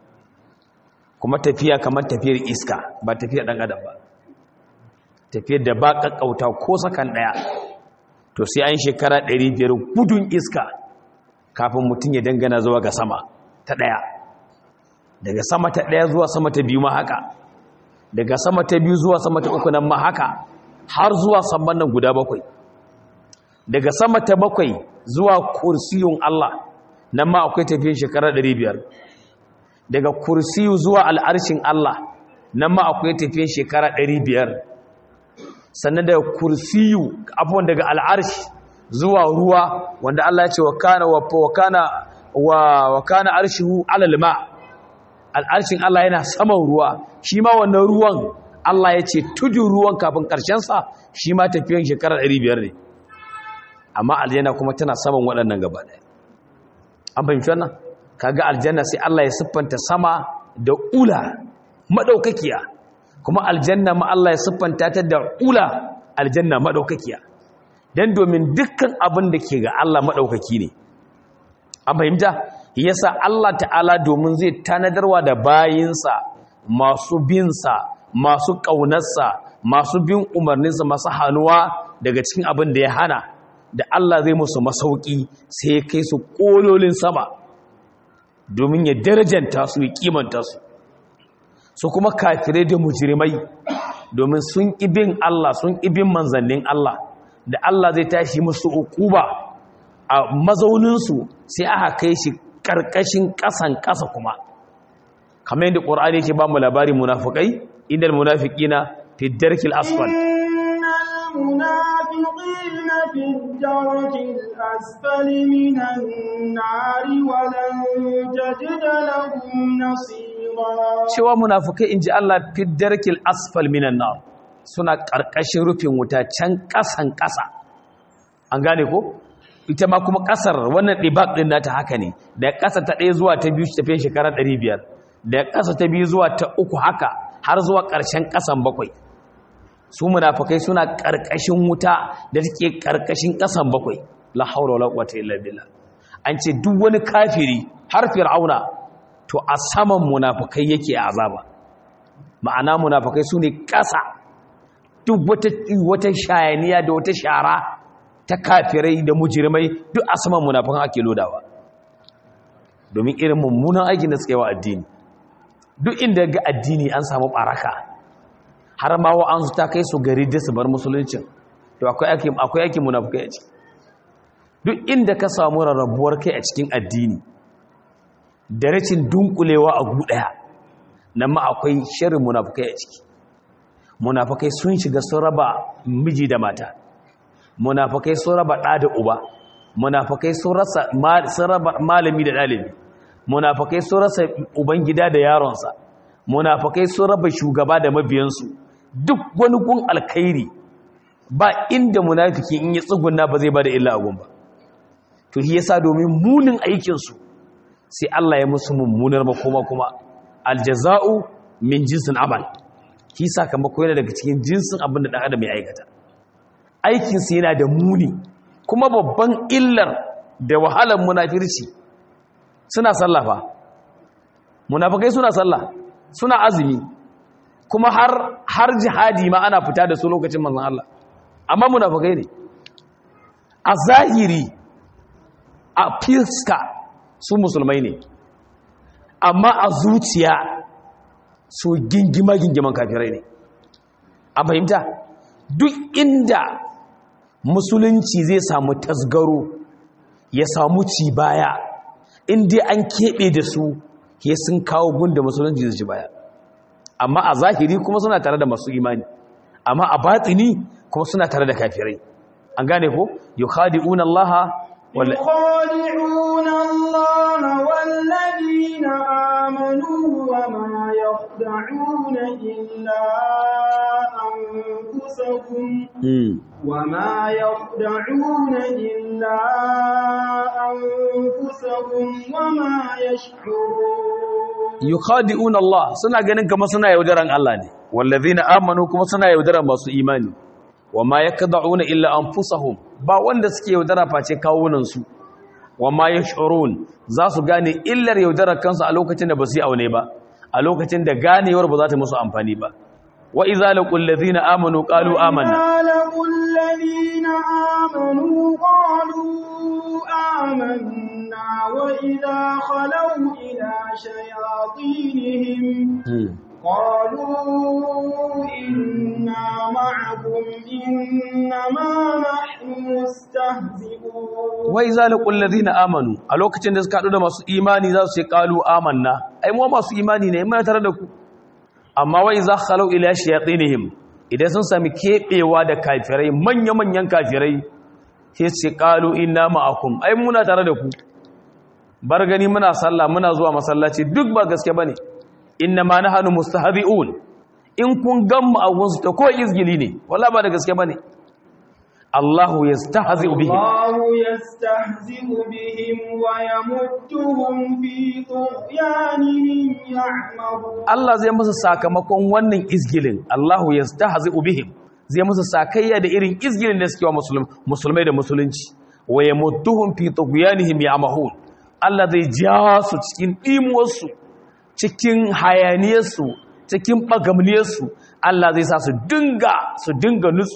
Speaker 2: kuma tafiya kamar tafiyar iska ba tafiyar ɗan adam ba tafiyar da ba ƙaƙƙauta ko sakan ɗaya to sai an shekara 500 gudun iska kafin mutum ya dangana zuwa ga sama ta ɗaya daga sama ta ɗaya zuwa sama ta biyu ma haka daga sama ta biyu zuwa sama ta uku nan ma haka har zuwa saman nan guda bakwai daga sama ta bakwai zuwa kursiyun Allah nan ma akwai tafiyin shekara 500 daga kursiyu zuwa al'arshin Allah nan ma akwai tafiyin shekara 500 sannan daga kursiyu abuwan daga al'arshi zuwa ruwa wanda Allah ya ce wa kana wa kana wa kana arshihu alal ma al'arshin Allah yana saman ruwa shi ma wannan ruwan Allah ya ce tudun ruwan kafin ƙarshensa shi ma tafiyan shekarar 500 ne amma aljanna kuma tana saman waɗannan gaba ɗaya an fahimci wannan kaga aljanna sai Allah ya siffanta sama da ula madaukakiya kuma aljanna ma Allah ya siffanta ta da ula aljanna madaukakiya dan domin dukkan abin da ke ga Allah madaukaki ne an fahimta yasa Allah ta'ala domin zai tanadarwa da bayinsa masu binsa masu ƙaunarsa masu bin umarninsa masu hannuwa daga cikin abin da ya hana da Allah zai musu masauki sai ya kai su kololin sama domin ya darajanta su ya kimanta su su kuma kafirai da mujrimai domin sun ibin Allah sun ibin manzannin Allah da Allah zai tashi musu ukuba a mazauninsu sai aka kai shi karkashin kasan kasa kuma kamar yadda ƙur'ani yake ba mu labari munafikai inda munafiqina fi darkil asfal
Speaker 1: المنافقين في الدرك الأسفل من النار ولن تجد لهم نصيرا
Speaker 2: cewa munafikai inji Allah fi darkil asfal minan nar suna karkashin rufin wuta can kasan kasa an gane ko ita ma kuma kasar wannan dibak din nata haka ne da kasa ta ɗaya zuwa ta biyu tafiye shekara 500 da kasa ta biyu zuwa ta uku haka har zuwa ƙarshen kasan bakwai su munafikai suna karkashin wuta da take karkashin kasan bakwai la haula wala quwwata illa billah an ce duk wani kafiri har fir'auna to a saman munafikai yake azaba ma'ana munafikai sune kasa duk wata wata shayaniya da wata shara ta kafirai da mujrimai duk a saman munafikan ake lodawa domin irin mummunan aikin da suka yi wa addini duk inda ga addini an samu baraka har ma wa'ansu ta kai su gari da su bar musuluncin to akwai aikin akwai aikin munafikai a ciki duk inda ka samu rarrabuwar kai a cikin addini da rashin dunkulewa a gu daya nan ma akwai shirin munafikai a ciki munafikai sun shiga sun raba miji da mata munafikai sun raba ɗa da uba munafikai sun rasa sun raba malami da ɗalibi munafikai sun rasa ubangida da yaronsa munafikai sun raba shugaba da mabiyansu duk wani gun alkhairi ba inda munafiki in yi tsuguna ba zai ba da illa agun ba to shi yasa domin munin aikinsu sai Allah ya musu mummunar makoma kuma aljaza'u min jinsin amal shi sakamako yana daga cikin jinsin abin da ɗan adam ya aikata aikinsu yana da muni kuma babban illar da wahalar munafirci suna sallafa munafikai suna sallah suna azumi kuma har har jihadi ma ana fita da su lokacin manzon Allah amma munafikai ne a zahiri a fiska su musulmai ne amma a zuciya su gingima gingiman kafirai ne a fahimta duk inda musulunci zai samu tasgaro ya samu ci baya inda an keɓe da su ya sun kawo gunda musulunci zai ci baya amma a zahiri kuma suna tare da masu imani amma a batini kuma suna tare da kafirai an gane ko yukhadi'una allaha
Speaker 1: يخادعون الله والذين آمنوا وما يخدعون إلا أنفسهم وما يخدعون إلا أنفسهم وما يشعرون
Speaker 2: yukhadi'una Allah suna ganin kamar suna yaudaran Allah ne wallazina amanu kuma suna yaudaran masu imani wama yakda'una illa anfusahum ba wanda suke yaudara face kawunan su wama yash'urun za su gane illar yaudarar kansu a lokacin da ba su yi aune ba a lokacin da ganewar ba za ta musu amfani ba wa idza laqul ladina amanu qalu amanna
Speaker 1: لقوا الذين آمنوا قالوا آمنا وإذا خلوا إلى شياطينهم قالوا إنا معكم إنما نحن مستهزئون
Speaker 2: wai zalikul ladina amanu a lokacin da suka hadu da masu imani za su ce qalu amanna ai mu masu imani ne muna tare da ku amma wai za khalu ila shayatinihim idan sun sami kebewa da kafirai manya manyan kafirai sai su ce qalu inna ma'akum ai muna tare da ku bar gani muna sallah muna zuwa masallaci duk ba gaske bane inna ma nahnu mustahzi'un in kun gamma a gunsu ta ko izgili ne wallahi ba da gaske bane Allahu yastahzi'u bihim
Speaker 1: الله يستهزئ بهم ويمدهم في طغيانهم يعمهون
Speaker 2: Allah zai musu sakamakon wannan izgilin Allahu yastahzi'u bihim zai musu sakayya da irin izgilin da suke wa musulmi musulmai da musulunci wa yamudduhum fi tughyanihim ya'mahun Allah zai ja su cikin dimuwarsu cikin hayaniyarsu cikin bagamniyarsu Allah zai sa su dinga su dinga nutso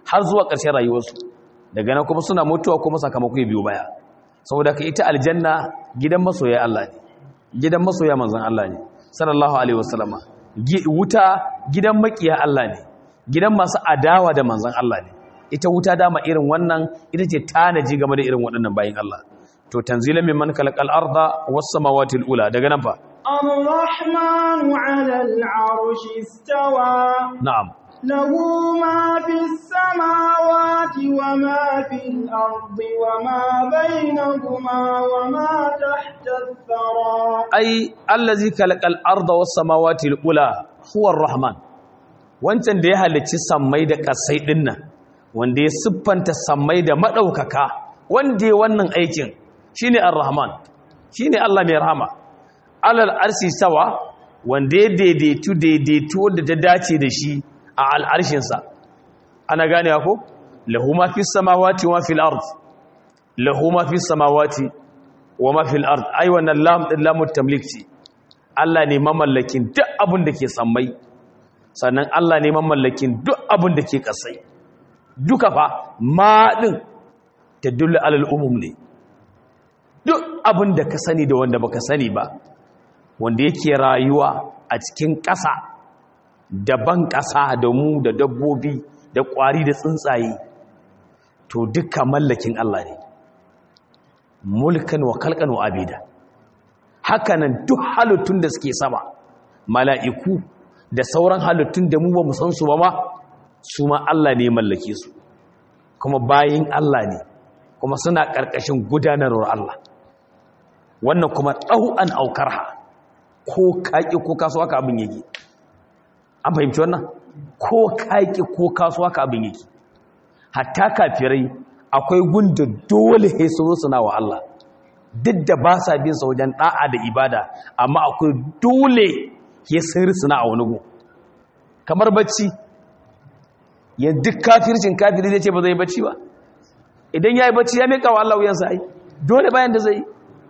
Speaker 2: har zuwa ƙarshen rayuwarsu daga nan kuma suna mutuwa kuma sakamako ya biyo baya saboda ka ita aljanna gidan masoya Allah ne gidan masoya manzon Allah ne sallallahu alaihi wasallama wuta gidan makiya Allah ne gidan masu adawa da manzon Allah ne ita wuta dama irin wannan ita ce tanaji game da irin waɗannan bayin Allah to tanzilan mimman kalaqal arda was samawati ula daga nan fa
Speaker 1: الرحمن على العرش استوى
Speaker 2: na'am
Speaker 1: له ما في السماوات وما في الأرض وما بينهما وما تحت الثرى
Speaker 2: ai allazi kalaqal arda was samawati ula huwa arrahman wancan da ya halicci sammai da kasai dinnan wanda ya siffanta sammai da madaukaka wanda ya wannan aikin shine arrahman shine Allah mai rahama alal arsi sawa wanda ya daidaitu daidaitu wanda ta dace da shi a al'arshinsa ana gane ko lahu ma fis samawati wa fil ard lahu ma fis samawati wa ma fil ard ai wannan lam din lamut tamlik ce Allah ne mamallakin duk abin da ke sammai sannan Allah ne mamallakin duk abin da ke kasai duka fa ma din tadullu alal umum ne duk abin da ka sani da wanda baka sani ba wanda yake rayuwa a cikin ƙasa daban ƙasa da mu da dabbobi da ƙwari da tsuntsaye to duka mallakin Allah ne mulkan wa kalkan wa abida hakanan duk halittun da suke sama mala'iku da sauran halittun da mu ba mu san su ba ma su ma Allah ne mallake su kuma bayin Allah ne kuma suna ƙarƙashin gudanarwar Allah wannan kuma ɗau'an aukarha ko kaƙi ko kasuwa ka abin yake an fahimci wannan ko kaƙi ko kasuwa ka abin yake hatta kafirai akwai gunda dole he su suna wa Allah duk da ba sa bin sa wajen da'a da ibada amma akwai dole he sun suna a wani gu kamar bacci ya duk kafircin kafiri zai ce ba zai bacci ba idan ya yi bacci ya miƙa wa Allah wuyansa ai dole bayan da zai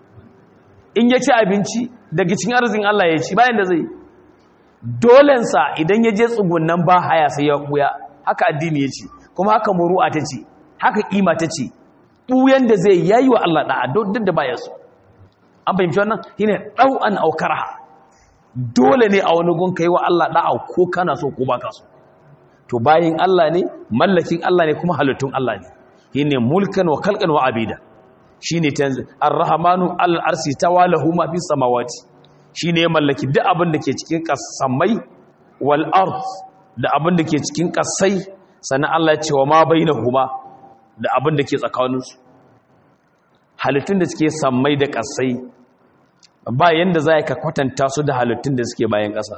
Speaker 2: in ya ci abinci daga cikin arzikin Allah ya ci bayan da zai dolensa idan ya je tsugunan ba haya sai ya ɓuya haka addini ya ce kuma haka muru'a ta ce haka ƙima ta ce ɓuyan da zai yayi wa Allah ɗa'a duk da baya su an fahimci wannan shi ne ɗau'an aukara dole ne a wani gun ka yi wa Allah ɗa'a ko kana so ko ba ka so to bayin Allah ne mallakin Allah ne kuma halittun Allah ne shi ne mulkan wa kalkan wa abida shi ne ar-rahmanu al-arsi tawalahu ma fi samawati shi ne mallaki duk abin da ke cikin kasamai wal ard da abin da ke cikin kasai sannan Allah ya ce wa ma bainahuma da abin da ke tsakaninsu halittun da suke sammai da kasai ba yanda za ka kwatanta su da halittun da suke bayan ƙasa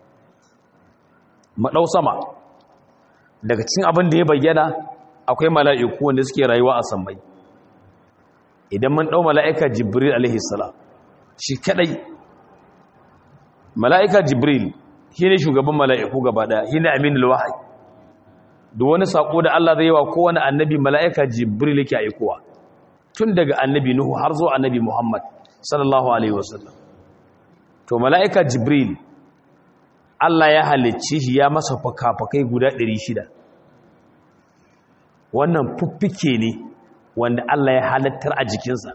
Speaker 2: maɗau sama daga cikin abin da ya bayyana akwai mala'iku wanda suke rayuwa a sammai idan mun ɗau mala'ika jibril alaihissalam shi kaɗai mala'ika jibril shi ne shugaban mala'iku gaba ɗaya shi ne aminul wahai da wani saƙo da Allah zai yi wa kowane annabi mala'ika jibril yake aikowa tun daga annabi nuhu har zuwa annabi muhammad sallallahu alaihi wasallam to mala'ika jibril Allah ya halicci shi ya masa fakafakai guda 600 wannan fuffike ne wanda Allah ya halattar a jikinsa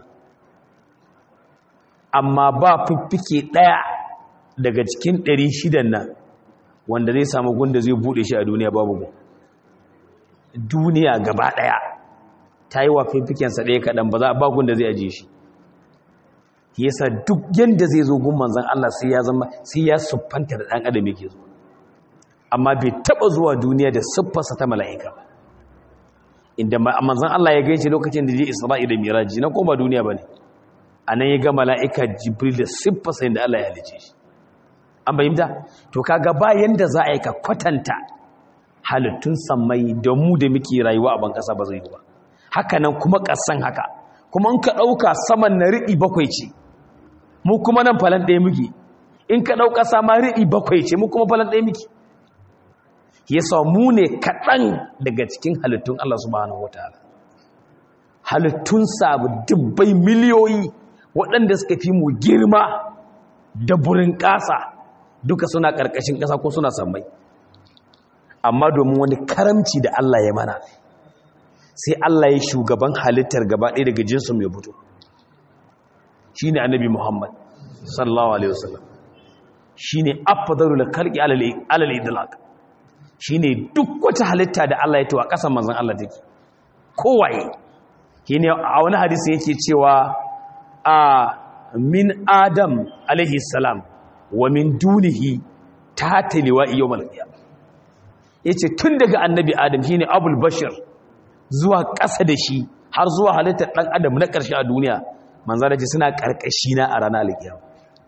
Speaker 2: amma ba fiffike ɗaya daga cikin 600 nan wanda zai samu gunda zai buɗe shi a duniya babu gu duniya gaba ɗaya ta yi wa fiffikensa ɗaya kaɗan ba za a ba gunda zai ajiye shi yasa duk yanda zai zo gun manzon Allah sai ya zama sai ya siffanta da dan adam yake zo amma bai taba zuwa duniya da siffarsa ta mala'ika ba inda manzon Allah ya gaishe lokacin da je Isra'i da Miraji na kuma duniya bane anan ya ga mala'ika Jibril da siffarsa inda Allah ya halice shi an bayyana to kaga ba yanda za a yi ka kwatanta halittun sammai da mu da muke rayuwa a ban kasa ba zai yi ba haka nan kuma kasan haka kuma in ka dauka saman na riɗi bakwai ce mu kuma nan falan ɗaya muke in ka ɗauka sama riɗi bakwai ce mu kuma falan ɗaya muke ya mu ne kaɗan daga cikin halittun Allah subhanahu wataala halittun sabu dubbai miliyoyi waɗanda suka fi mu girma da burin ƙasa duka suna ƙarƙashin ƙasa ko suna sammai amma domin wani karamci da Allah ya mana sai Allah ya shugaban halittar gaba ɗaya daga jinsin mai fito shine annabi Muhammad sallallahu alaihi wasallam shine afdalul khalqi alal idlaq shine duk wata halitta da Allah ya tawa kasan manzon Allah take kowaye shine a wani hadisi yake cewa a min adam alaihi salam wa min dunihi ta taliwa yawmal qiyamah yace tun daga annabi adam shine abul bashir zuwa ƙasa da shi har zuwa halittar dan adam na ƙarshe a duniya manzo da ce suna karkashi na a ranar alkiyama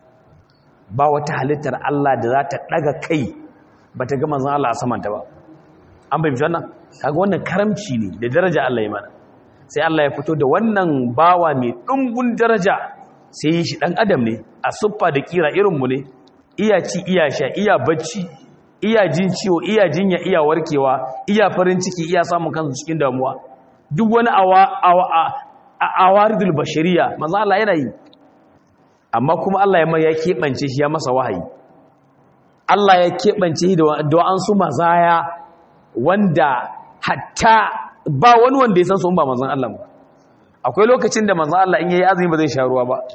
Speaker 2: ba wata halittar Allah da za ta daga kai ba ta ga manzon Allah a samanta ba an bai fitar nan kaga wannan karamci ne da daraja Allah ya mana sai Allah ya fito da wannan bawa mai ɗumbun daraja sai yi shi ɗan adam ne a siffa da kira irinmu ne iya ci iya sha iya bacci iya jin ciwo iya jinya iya warkewa iya farin ciki iya samun kansu cikin damuwa duk wani awaridul bashariya manzo Allah yana yi amma kuma Allah ya ya keɓance shi ya masa wahayi Allah ya keɓance shi da wa'ansu mazaya wanda hatta ba wani wanda ya san su ba manzon Allah ba akwai lokacin da manzon Allah in yayi azumi ba zai sha ruwa ba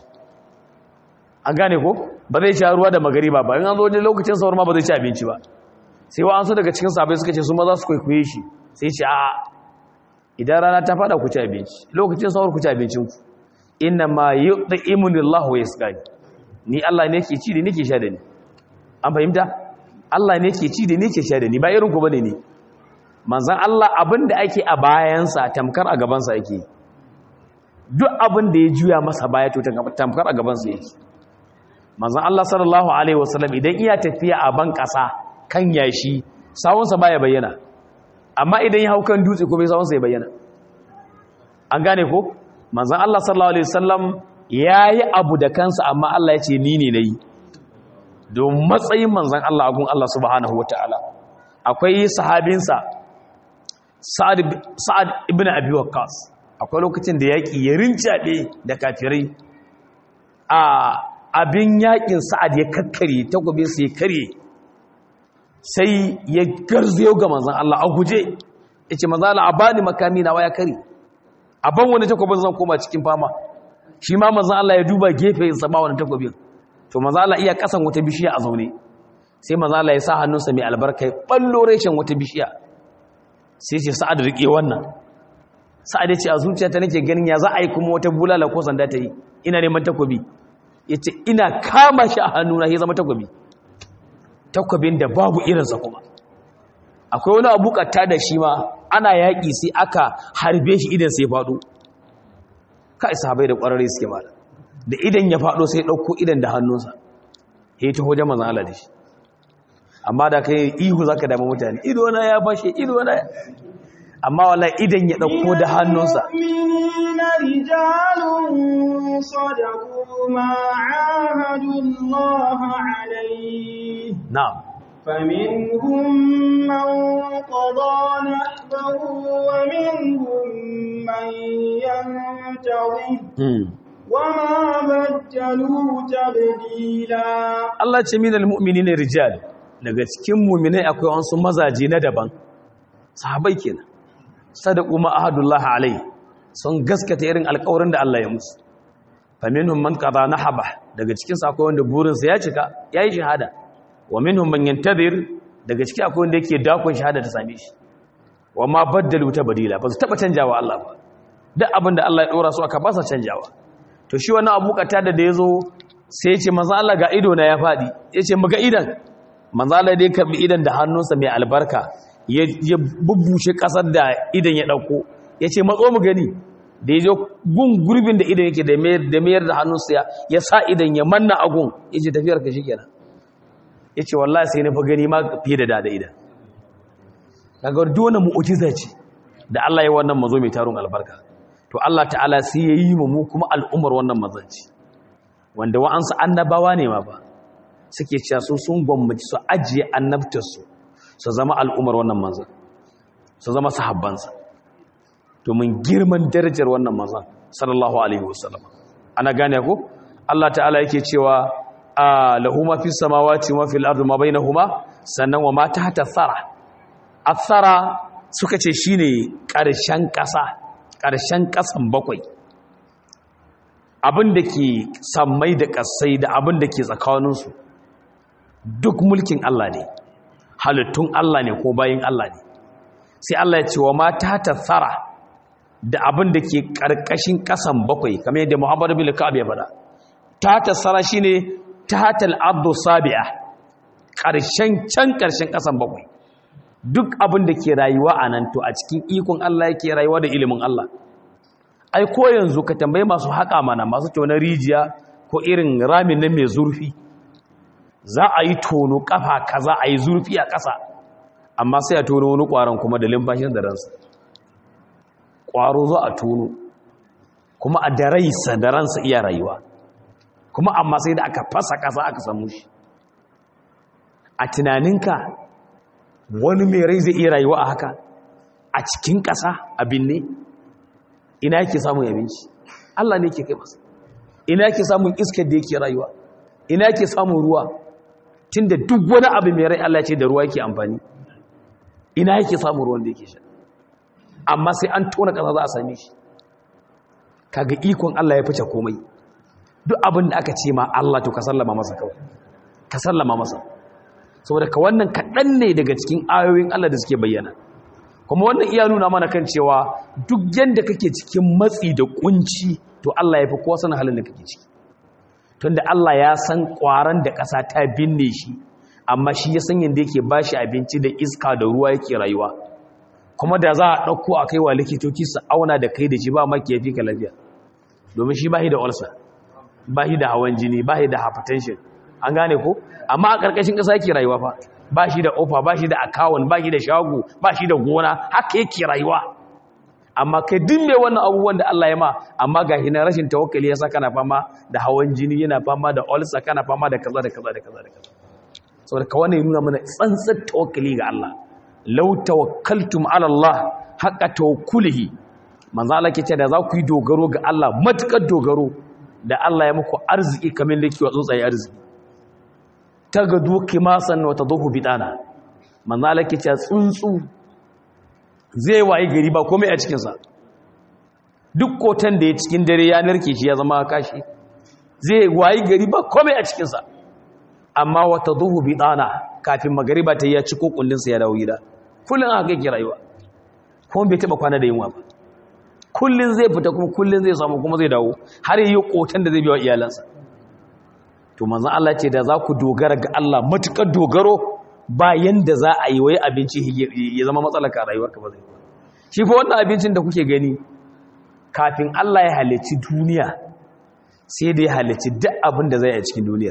Speaker 2: an gane ko ba zai sha ruwa da magariba ba in an zo wani lokacin sahur ma ba zai ci abinci ba sai wa an so daga cikin sahabbai suka ce su ma za su kwaikwaye shi sai ce a idan rana ta fada ku ci abinci lokacin sahur ku ci abincin ku inna ma yud'imunillahu Allahu yasqani ni Allah ne ke ci da nake sha da ni an fahimta Allah ne ke ci da ni ke sha da ni ba irin ku bane ne manzan Allah abin da ake a bayansa tamkar a gabansa yake duk abin da ya juya masa baya to tamkar a gabansa yake manzan Allah sallallahu alaihi wasallam idan iya tafiya a ban ƙasa kan yashi sawunsa baya bayyana amma idan ya hau kan dutse kuma sawunsa ya bayyana an gane ko manzan Allah sallallahu alaihi wasallam yayi abu da kansa amma Allah ya ce ni ne nayi don matsayin manzan Allah agun Allah subhanahu wataala akwai sahabinsa sa'ad ibn abi waqqas akwai lokacin da yaki ya rincaɗe da kafirai a abin yakin sa'ad ya kakkare takobe su ya kare sai ya garzayo ga manzan Allah a guje yace manzan Allah a bani makami na waya kare a ban wani takobin zan koma cikin fama shi ma manzan Allah ya duba gefe ya saba wani takobin to manzan Allah iya kasan wata bishiya a zaune sai manzan Allah ya sa hannunsa mai albarka ya ballo reshen wata bishiya sai ce sa'ad riƙe wannan sa'ad ya ce a zuciyata nake ganin ya za a yi kuma wata bulala ko sanda ta yi ina neman takobi ya ce ina kama shi a hannuna ya zama takobi takobin da babu irinsa kuma akwai wani abu katta da shi ma ana yaƙi sai aka harbe shi idan sai faɗo ka isa bai da ƙwararri suke mala da idan ya faɗo sai ɗauko idan da hannunsa ya yi ta hojen mazan Allah da shi amma da kai ihu zaka dama mutane ido na ya fashe ido na amma wallahi idan ya dauko da hannunsa
Speaker 1: minina rijalun sadaqu ma ahadu Allah alayhi
Speaker 2: na'am
Speaker 1: فمنهم من قضى نحبه ومنهم من ينتظر وما بدلوا تبديلا
Speaker 2: Allah ce minal mu'minina rijal daga cikin mu'minai akwai wasu mazaje na daban sahabbai kenan sadaqu ma ahadullah alai sun gaskata irin alƙawarin da Allah ya musu faminhum man qada nahaba daga cikin su akwai wanda burin sa ya cika yayi shahada wa minhum man yantadir daga cikin akwai wanda yake dakon shahada ta same shi wa ma baddalu tabdila ba su taba canjawa Allah ba duk abin da Allah ya dora su aka ba sa canjawa to shi wannan abu kata da ya zo sai ce manzo Allah ga ido na ya fadi yace muga idan manzo Allah dai karbi idan da hannunsa mai albarka ya bubbushe kasar da idan ya dauko yace matso mu gani da yazo gun gurbin da idan yake da mayar da mayar da hannunsa ya ya sa idan ya manna agun yace tafiyar ka shikenan yace wallahi sai na fa gani ma fiye da dada idan kaga duk wannan mu'jiza ce da Allah ya wannan mazo mai tarun albarka to Allah ta'ala sai ya yi mu kuma al'umar wannan mazanci wanda wa'ansu annabawa ne ma ba suke cewa su sun gwammaci su ajiye annabtarsu su zama al'umar wannan manzan su zama sahabbansa domin girman darajar wannan manzan sallallahu alaihi wasallam ana gane ko Allah ta'ala yake cewa a lahu ma fi samawati wa fil ardi ma bainahuma sannan wa ma tahta thara athara suka ce shine ƙarshen ƙasa ƙarshen ƙasan bakwai abin da ke sammai da ƙasai da abin da ke tsakaninsu duk mulkin Allah ne halittun Allah ne ko bayin Allah ne sai Allah ya ce wa mata ta tsara da abin da ke ƙarƙashin ƙasan bakwai kamar yadda Muhammadu bin Ka'ab ya faɗa ta ta tsara shine ta ta al'abdu sabi'a ƙarshen can ƙarshen ƙasan bakwai duk abin da ke rayuwa a nan to a cikin ikon Allah yake rayuwa da ilimin Allah ai ko yanzu ka tambayi masu haƙa mana masu tonar rijiya ko irin ramin nan mai zurfi za a yi tono ƙafa kaza a yi zurfi a ƙasa amma sai a tono wani ƙwaron kuma da limfashin da ransa ƙwaro za a tono kuma a da raisa da ransa iya rayuwa kuma amma sai da aka fasa ƙasa aka samu shi a tunaninka wani mai rai zai iya rayuwa a haka a cikin ƙasa abin ne ina yake samun abinci Allah ne ke kai masa ina yake samun iskar da yake rayuwa ina yake samun ruwa tunda duk wani abu mai rai Allah ce da ruwa yake amfani ina yake samun ruwan da yake sha amma sai an tona ƙasa za a same shi kaga ikon Allah ya fice komai duk abin da aka ce ma Allah to ka sallama masa kawai ka sallama masa saboda ka wannan kaɗan ne daga cikin ayoyin Allah da suke bayyana kuma wannan iya nuna mana kan cewa duk yadda kake cikin matsi da kunci to Allah ya fi kowa sanin halin da kake ciki tunda Allah ya san ƙwaron da ƙasa ta binne shi amma shi ya san yadda yake bashi abinci da iska da ruwa yake rayuwa kuma da za a ɗauko a kai wa likitoci su auna da kai da shi ba maki ya fi ka lafiya domin shi ba shi da ulcer ba shi da hawan jini ba shi da hypertension an gane ko amma a ƙarƙashin ƙasa yake rayuwa fa ba shi da ofa ba shi da akawun ba shi da shago ba shi da gona haka yake rayuwa amma kai duk mai wannan abubuwan da Allah ya ma amma ga hina rashin tawakkali yasa kana fama da hawan jini yana fama da ulcer kana fama da kaza da kaza da kaza da kaza saboda ka wannan ya nuna mana tsantsar tawakkali ga Allah law tawakkaltum ala Allah haqqa tawakkulihi manzo Allah ke ce da za ku yi dogaro ga Allah matukar dogaro da Allah ya muku arziki kamar da kiwa tsuntsaye arziki ta ga duki masan wata zuhu bidana manzala ke ce tsuntsu zai waye gari ba komai a cikinsa duk kotan da ya cikin dare ya narke shi ya zama kashi zai waye gari ba komai a cikinsa amma wata zuhu bidana kafin magariba ta yi ya ci kokullinsa ya dawo gida kullum haka yake rayuwa kuma bai taba kwana da yunwa ba kullum zai fita kuma kullum zai samu kuma zai dawo har yi kotan da zai biya wa iyalansa to manzan Allah ce da za ku dogara ga Allah matukar dogaro bayan da za a yi wai abinci ya zama matsalar ka rayuwar ka ba zai shi fa wannan abincin da kuke gani kafin Allah ya halicci duniya sai da ya halicci duk abin da zai a cikin duniyar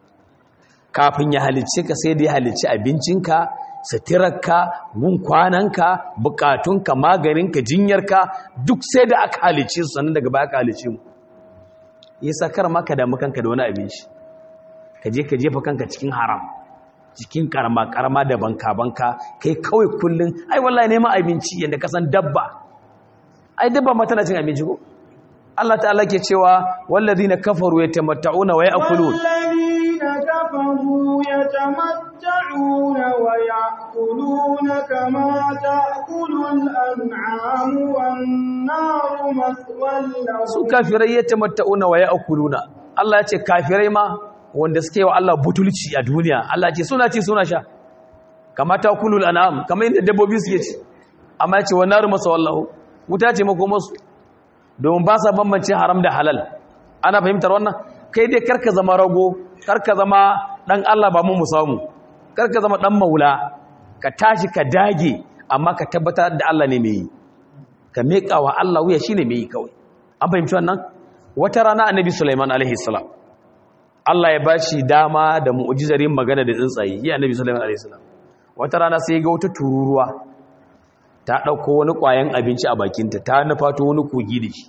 Speaker 2: kafin ya halicci ka sai da ya halicci abincinka suturarka gun kwananka bukatunka maganinka jinyarka duk sai da aka halicci su sannan daga baya aka halicci mu yasa kar maka damu kanka da wani abinci ka je ka jefa kanka cikin haram cikin karama karama da banka banka kai kawai kullun ai wallahi neman abinci yanda ka san dabba ai dabba ma tana cin abinci ko Allah ta'ala ke cewa wallazina kafaru yatamatta'una wa ya'kulun
Speaker 1: wallazina kafaru yatamatta'una wa ya'kuluna kama ta'kulul an'amu wan naru maswal lahum
Speaker 2: su kafirai yatamatta'una wa ya'kuluna Allah ya ce kafirai ma wanda suke wa Allah butulci a duniya Allah ce suna ci suna sha kamata kulul an'am kamar yadda dabbobi suke ci amma ya ce wa naru masa wallahu wuta ce mako masu domin ba sa bambance haram da halal ana fahimtar wannan kai dai karka zama rago karka zama dan Allah ba mu mu samu karka zama dan maula ka tashi ka dage amma ka tabbatar da Allah ne mai yi ka meka wa Allah wuya shine mai yi kawai an fahimci wannan wata rana annabi Sulaiman alaihi salam Allah ya bashi dama da mu'jizar yin magana da tsuntsaye ya annabi sallallahu alaihi wasallam wata rana sai ga wata tururuwa ta dauko wani kwayan abinci a bakinta ta nufato wani kogi da shi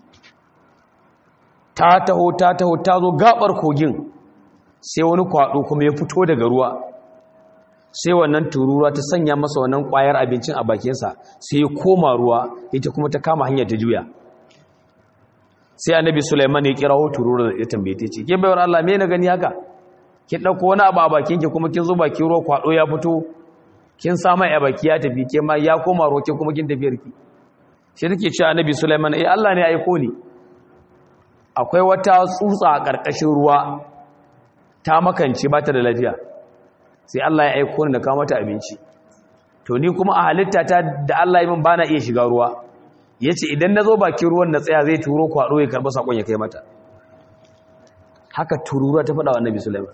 Speaker 2: ta taho ta taho ta zo gabar kogin sai wani kwado kuma ya fito daga ruwa sai wannan tururuwa ta sanya masa wannan kwayar abincin a bakinsa sai ya koma ruwa ita kuma ta kama hanyar ta juya sai annabi Sulaiman ya kirawo turura ya tambaye ta ce ke bayar Allah me na gani haka ki dauko wani abu a bakin ki kuma kin zo bakin ruwa kwado ya fito kin sama ya baki ya tafi ke ma ya koma roke kuma kin tafiyar ki shi take cewa annabi Sulaiman eh Allah ne ya aiko ni akwai wata tsutsa a karkashin ruwa ta makance ba ta da lafiya sai Allah ya aiko ni da kawo mata abinci to ni kuma a halitta ta da Allah ya min bana iya shiga ruwa yace idan nazo bakin ruwan na tsaya zai turo kwado ya karba sakon ya kai mata haka tururuwa ta faɗa wa annabi Sulaiman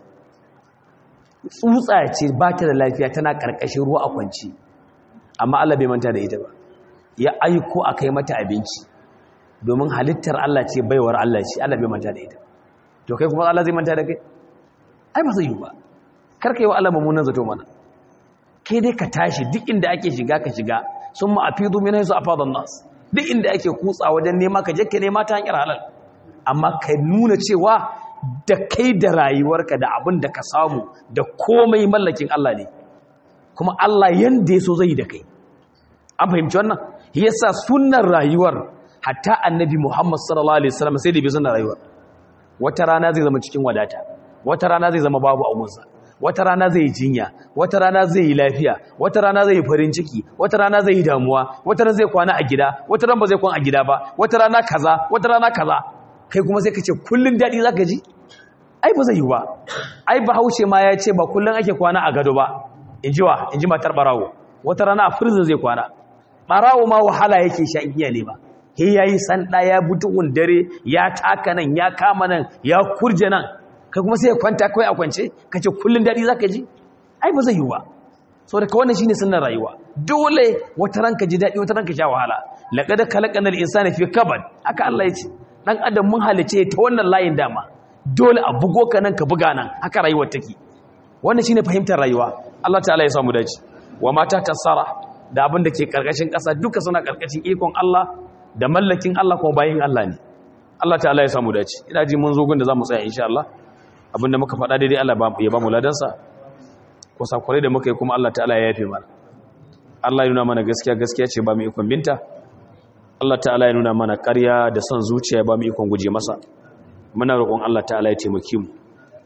Speaker 2: tsutsa ce ba ta da lafiya tana ƙarƙashin ruwa a kwanci amma Allah bai manta da ita ba ya aiko a kai mata abinci domin halittar Allah ce baiwar Allah ce Allah bai manta da ita to kai kuma Allah zai manta da kai ai ba zai yi ba karka yi wa Allah mummunan zato mana kai dai ka tashi duk inda ake shiga ka shiga sun ma afidu min haisu afadan nas duk inda ake kutsa wajen nema ka je ka nema ta hanyar halal amma ka nuna cewa da kai da rayuwarka da abin da ka samu da komai mallakin Allah ne kuma Allah yanda ya so zai da kai an fahimci wannan yasa sunnar rayuwar hatta annabi Muhammad sallallahu alaihi wasallam sai da bi sunnar rayuwar wata rana zai zama cikin wadata wata rana zai zama babu abunsa wata rana zai yi jinya wata rana zai yi lafiya wata rana zai yi farin ciki wata rana zai yi damuwa wata rana zai kwana a gida wata rana ba zai kwana a gida ba wata rana kaza wata rana kaza kai kuma sai ka ce kullun daɗi za ka ji ai ba zai yi ba ai bahaushe ma ya ce ba kullun ake kwana a gado ba in ji wa in ji matar ɓarawo wata rana a firzin zai kwana ɓarawo ma wahala yake sha iya ne ba he ya yi sanda ya butuhun dare ya taka nan ya kama nan ya kurje nan kai kuma sai ya kwanta kawai a kwance ka ce kullun daɗi za ka ji ai ba zai yi ba sau da wannan shine sunan rayuwa dole wata ranka ji daɗi wata ranka sha wahala laƙada kalaƙanar insani fi kabad haka Allah ya ce ɗan adam mun halice ta wannan layin dama dole a bugo ka nan ka buga nan haka rayuwar take wannan shine fahimtar rayuwa Allah ta'ala ya samu dace wa mata tasara da abin da ke karkashin ƙasa duka suna karkashin ikon Allah da mallakin Allah kuma bayin Allah ne Allah ta'ala ya samu dace ina ji mun zo gun da zamu tsaya insha Allah abinda muka faɗa daidai Allah ya ba mu ladansa ko sakure da muka yi kuma Allah ta'ala ya yafe mana Allah ya nuna mana gaskiya gaskiya ce ba mu ikon binta Allah ta'ala ya nuna mana ƙarya da son zuciya ba mu ikon guje masa muna roƙon Allah ta'ala ya taimake mu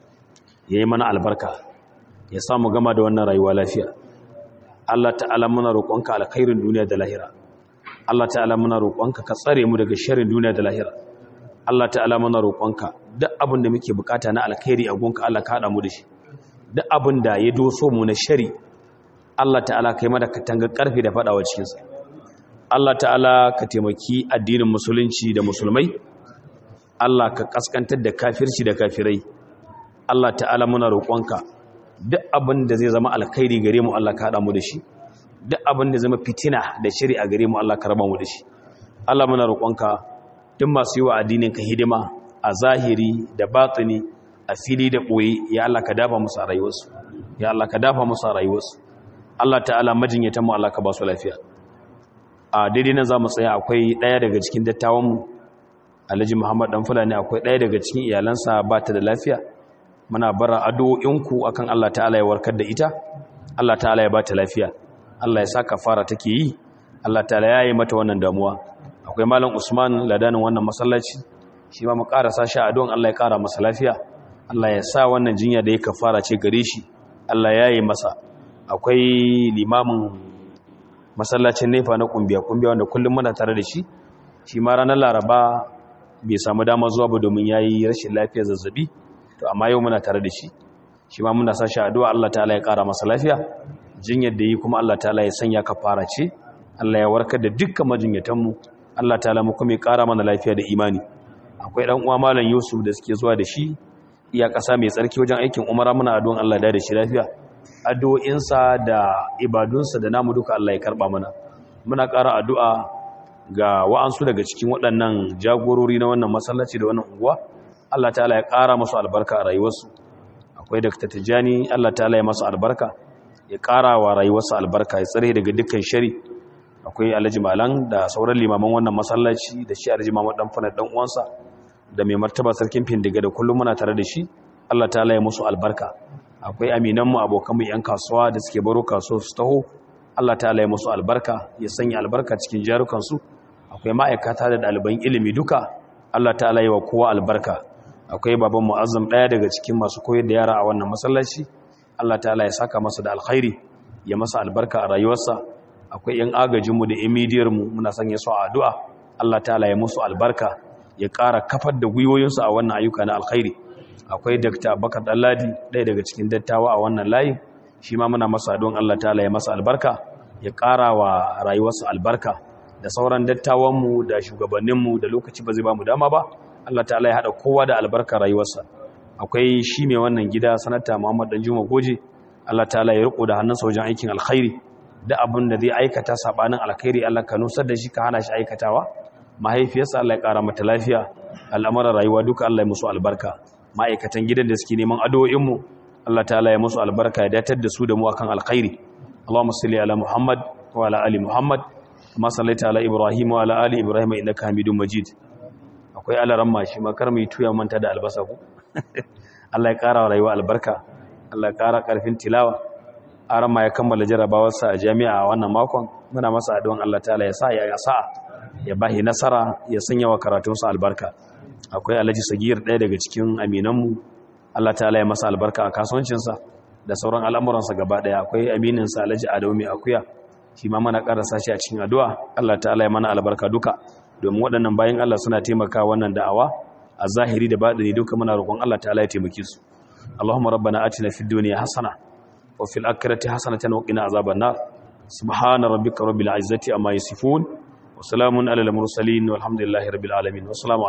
Speaker 2: ya yi mana albarka ya samu gama da wannan rayuwa lafiya Allah ta'ala muna roƙonka alkhairin duniya da lahira Allah ta'ala muna roƙonka ka tsare mu daga sharrin duniya da lahira Allah ta'ala muna roƙonka duk abin da muke bukata na alkhairi a gonka Allah ka haɗa mu da shi duk abin da ya doso mu na shari Allah ta'ala kai mada katanga karfi da fadawa cikin sa Allah ta'ala ka taimaki addinin musulunci da musulmai Allah ka kaskantar da kafirci da kafirai Allah ta'ala muna roƙonka duk abin da zai zama alkhairi gare mu Allah ka hada mu da shi duk abin da zama fitina da shiri a gare mu Allah ka raba mu da shi Allah muna roƙonka duk masu yi wa addinin ka hidima a zahiri da batini a fili da ɓoye ya Allah ka dafa musu a rayuwarsu ya Allah ka dafa musu a rayuwarsu Allah ta'ala majinyatan mu Allah ka ba su lafiya a daidai nan za mu tsaya akwai ɗaya daga cikin dattawanmu alhaji muhammad dan fulani akwai ɗaya daga cikin iyalansa ba ta da lafiya muna bara addu'o'inku akan Allah ta'ala ya warkar da ita Allah ta'ala ya ba ta lafiya Allah ya sa kafara take yi Allah ta'ala ya yi mata wannan damuwa akwai malam usman ladanin wannan masallaci shi ma mu karasa shi addu'an Allah ya kara masa lafiya Allah ya sa wannan jinya da ya kafara ce gare shi Allah ya yi masa akwai limamin masallacin nefa na kumbiya kumbiya wanda kullum muna tare da shi shi ma ranar laraba bai samu dama zuwa ba domin ya yi rashin lafiyar zazzabi to amma yau muna tare da shi shi ma muna sashi addu'a Allah ta'ala ya kara masa lafiya jinyar da yi kuma Allah ta'ala ya sanya kafara ce Allah ya warkar da dukkan majinyatanmu Allah ta'ala mu kuma ya kara mana lafiya da imani akwai dan uwa malam Yusuf da suke zuwa da shi iya ƙasa mai tsarki wajen aikin umara muna addu'an Allah da da shi lafiya addu'o'insa da ibadunsa da namu duka Allah ya karba mana muna ƙara addu'a ga wa'ansu daga cikin waɗannan jagorori na wannan masallaci da wannan unguwa Allah ta'ala ya ƙara masu albarka a rayuwarsu akwai Dr. Tijjani Allah ta'ala ya masu albarka ya ƙara wa rayuwarsa albarka ya tsare daga dukkan shari akwai Alhaji Malan da sauran limaman wannan masallaci da shi Alhaji Muhammad dan Fana dan uwansa da mai martaba sarkin Findiga da kullum muna tare da shi Allah ta'ala ya musu albarka akwai aminanmu abokanmu 'yan kasuwa da suke baro kasuwa su taho Allah ta'ala ya musu albarka ya sanya albarka cikin jarukansu akwai ma'aikata da ɗaliban ilimi duka Allah ta'ala ya wa kowa albarka akwai baban mu'azzam ɗaya daga cikin masu koyar da yara a wannan masallaci Allah ta'ala ya saka masa da alkhairi ya masa albarka a rayuwarsa akwai yan agajinmu da imidiyar mu muna sanya su a addu'a Allah ta'ala ya musu albarka ya ƙara kafar da gwiwoyinsu a wannan ayyuka na alkhairi akwai Dr. Bakar Dalladi ɗaya daga cikin dattawa a wannan layin shi ma muna masa don Allah ta'ala ya masa albarka ya ƙara wa rayuwarsu albarka da sauran dattawanmu da shugabanninmu da lokaci ba zai ba mu dama ba Allah ta'ala ya haɗa kowa da albarka rayuwarsa akwai shi mai wannan gida sanata Muhammad Danjuma Goje Allah ta'ala ya riko da hannunsa wajen aikin alkhairi da abin da zai aikata sabanin alkhairi Allah ka nusar da shi ka hana shi aikatawa mahaifiyarsa Allah ya ƙara mata lafiya al'amuran rayuwa duka Allah ya musu albarka ma'aikatan gidan da suke neman addu'o'inmu Allah ta'ala ya musu albarka ya datar da su da mu akan alkhairi Allahumma salli ala Muhammad wa ala ali Muhammad kama sallaita ala Ibrahim wa ala ali Ibrahim innaka Hamidum Majid akwai alaran mashi makar mai tuya manta da albasa ku Allah ya kara rayuwa albarka Allah ya kara karfin tilawa aran ma ya kammala jarabawarsa a jami'a a wannan makon muna masa addu'an Allah ta'ala ya sa ya sa ya bahi nasara ya sanya wa karatunsa albarka akwai Alhaji Sagir ɗaya daga cikin aminanmu Allah ta'ala ya masa albarka a kasuwancinsa da sauran al'amuransa gaba ɗaya akwai amininsa Alhaji Adamu mai akuya shi ma mana ƙarasa shi a cikin addu'a Allah ta'ala ya mana albarka duka domin waɗannan bayan Allah suna taimaka wannan da'awa a zahiri da baɗini duka muna roƙon Allah ta'ala ya taimake su Allahumma rabbana atina fid dunya hasana wa fil akhirati hasanatan wa qina azaban nar subhana rabbika rabbil izzati amma yasifun wa salamun alal mursalin walhamdulillahi rabbil alamin wassalamu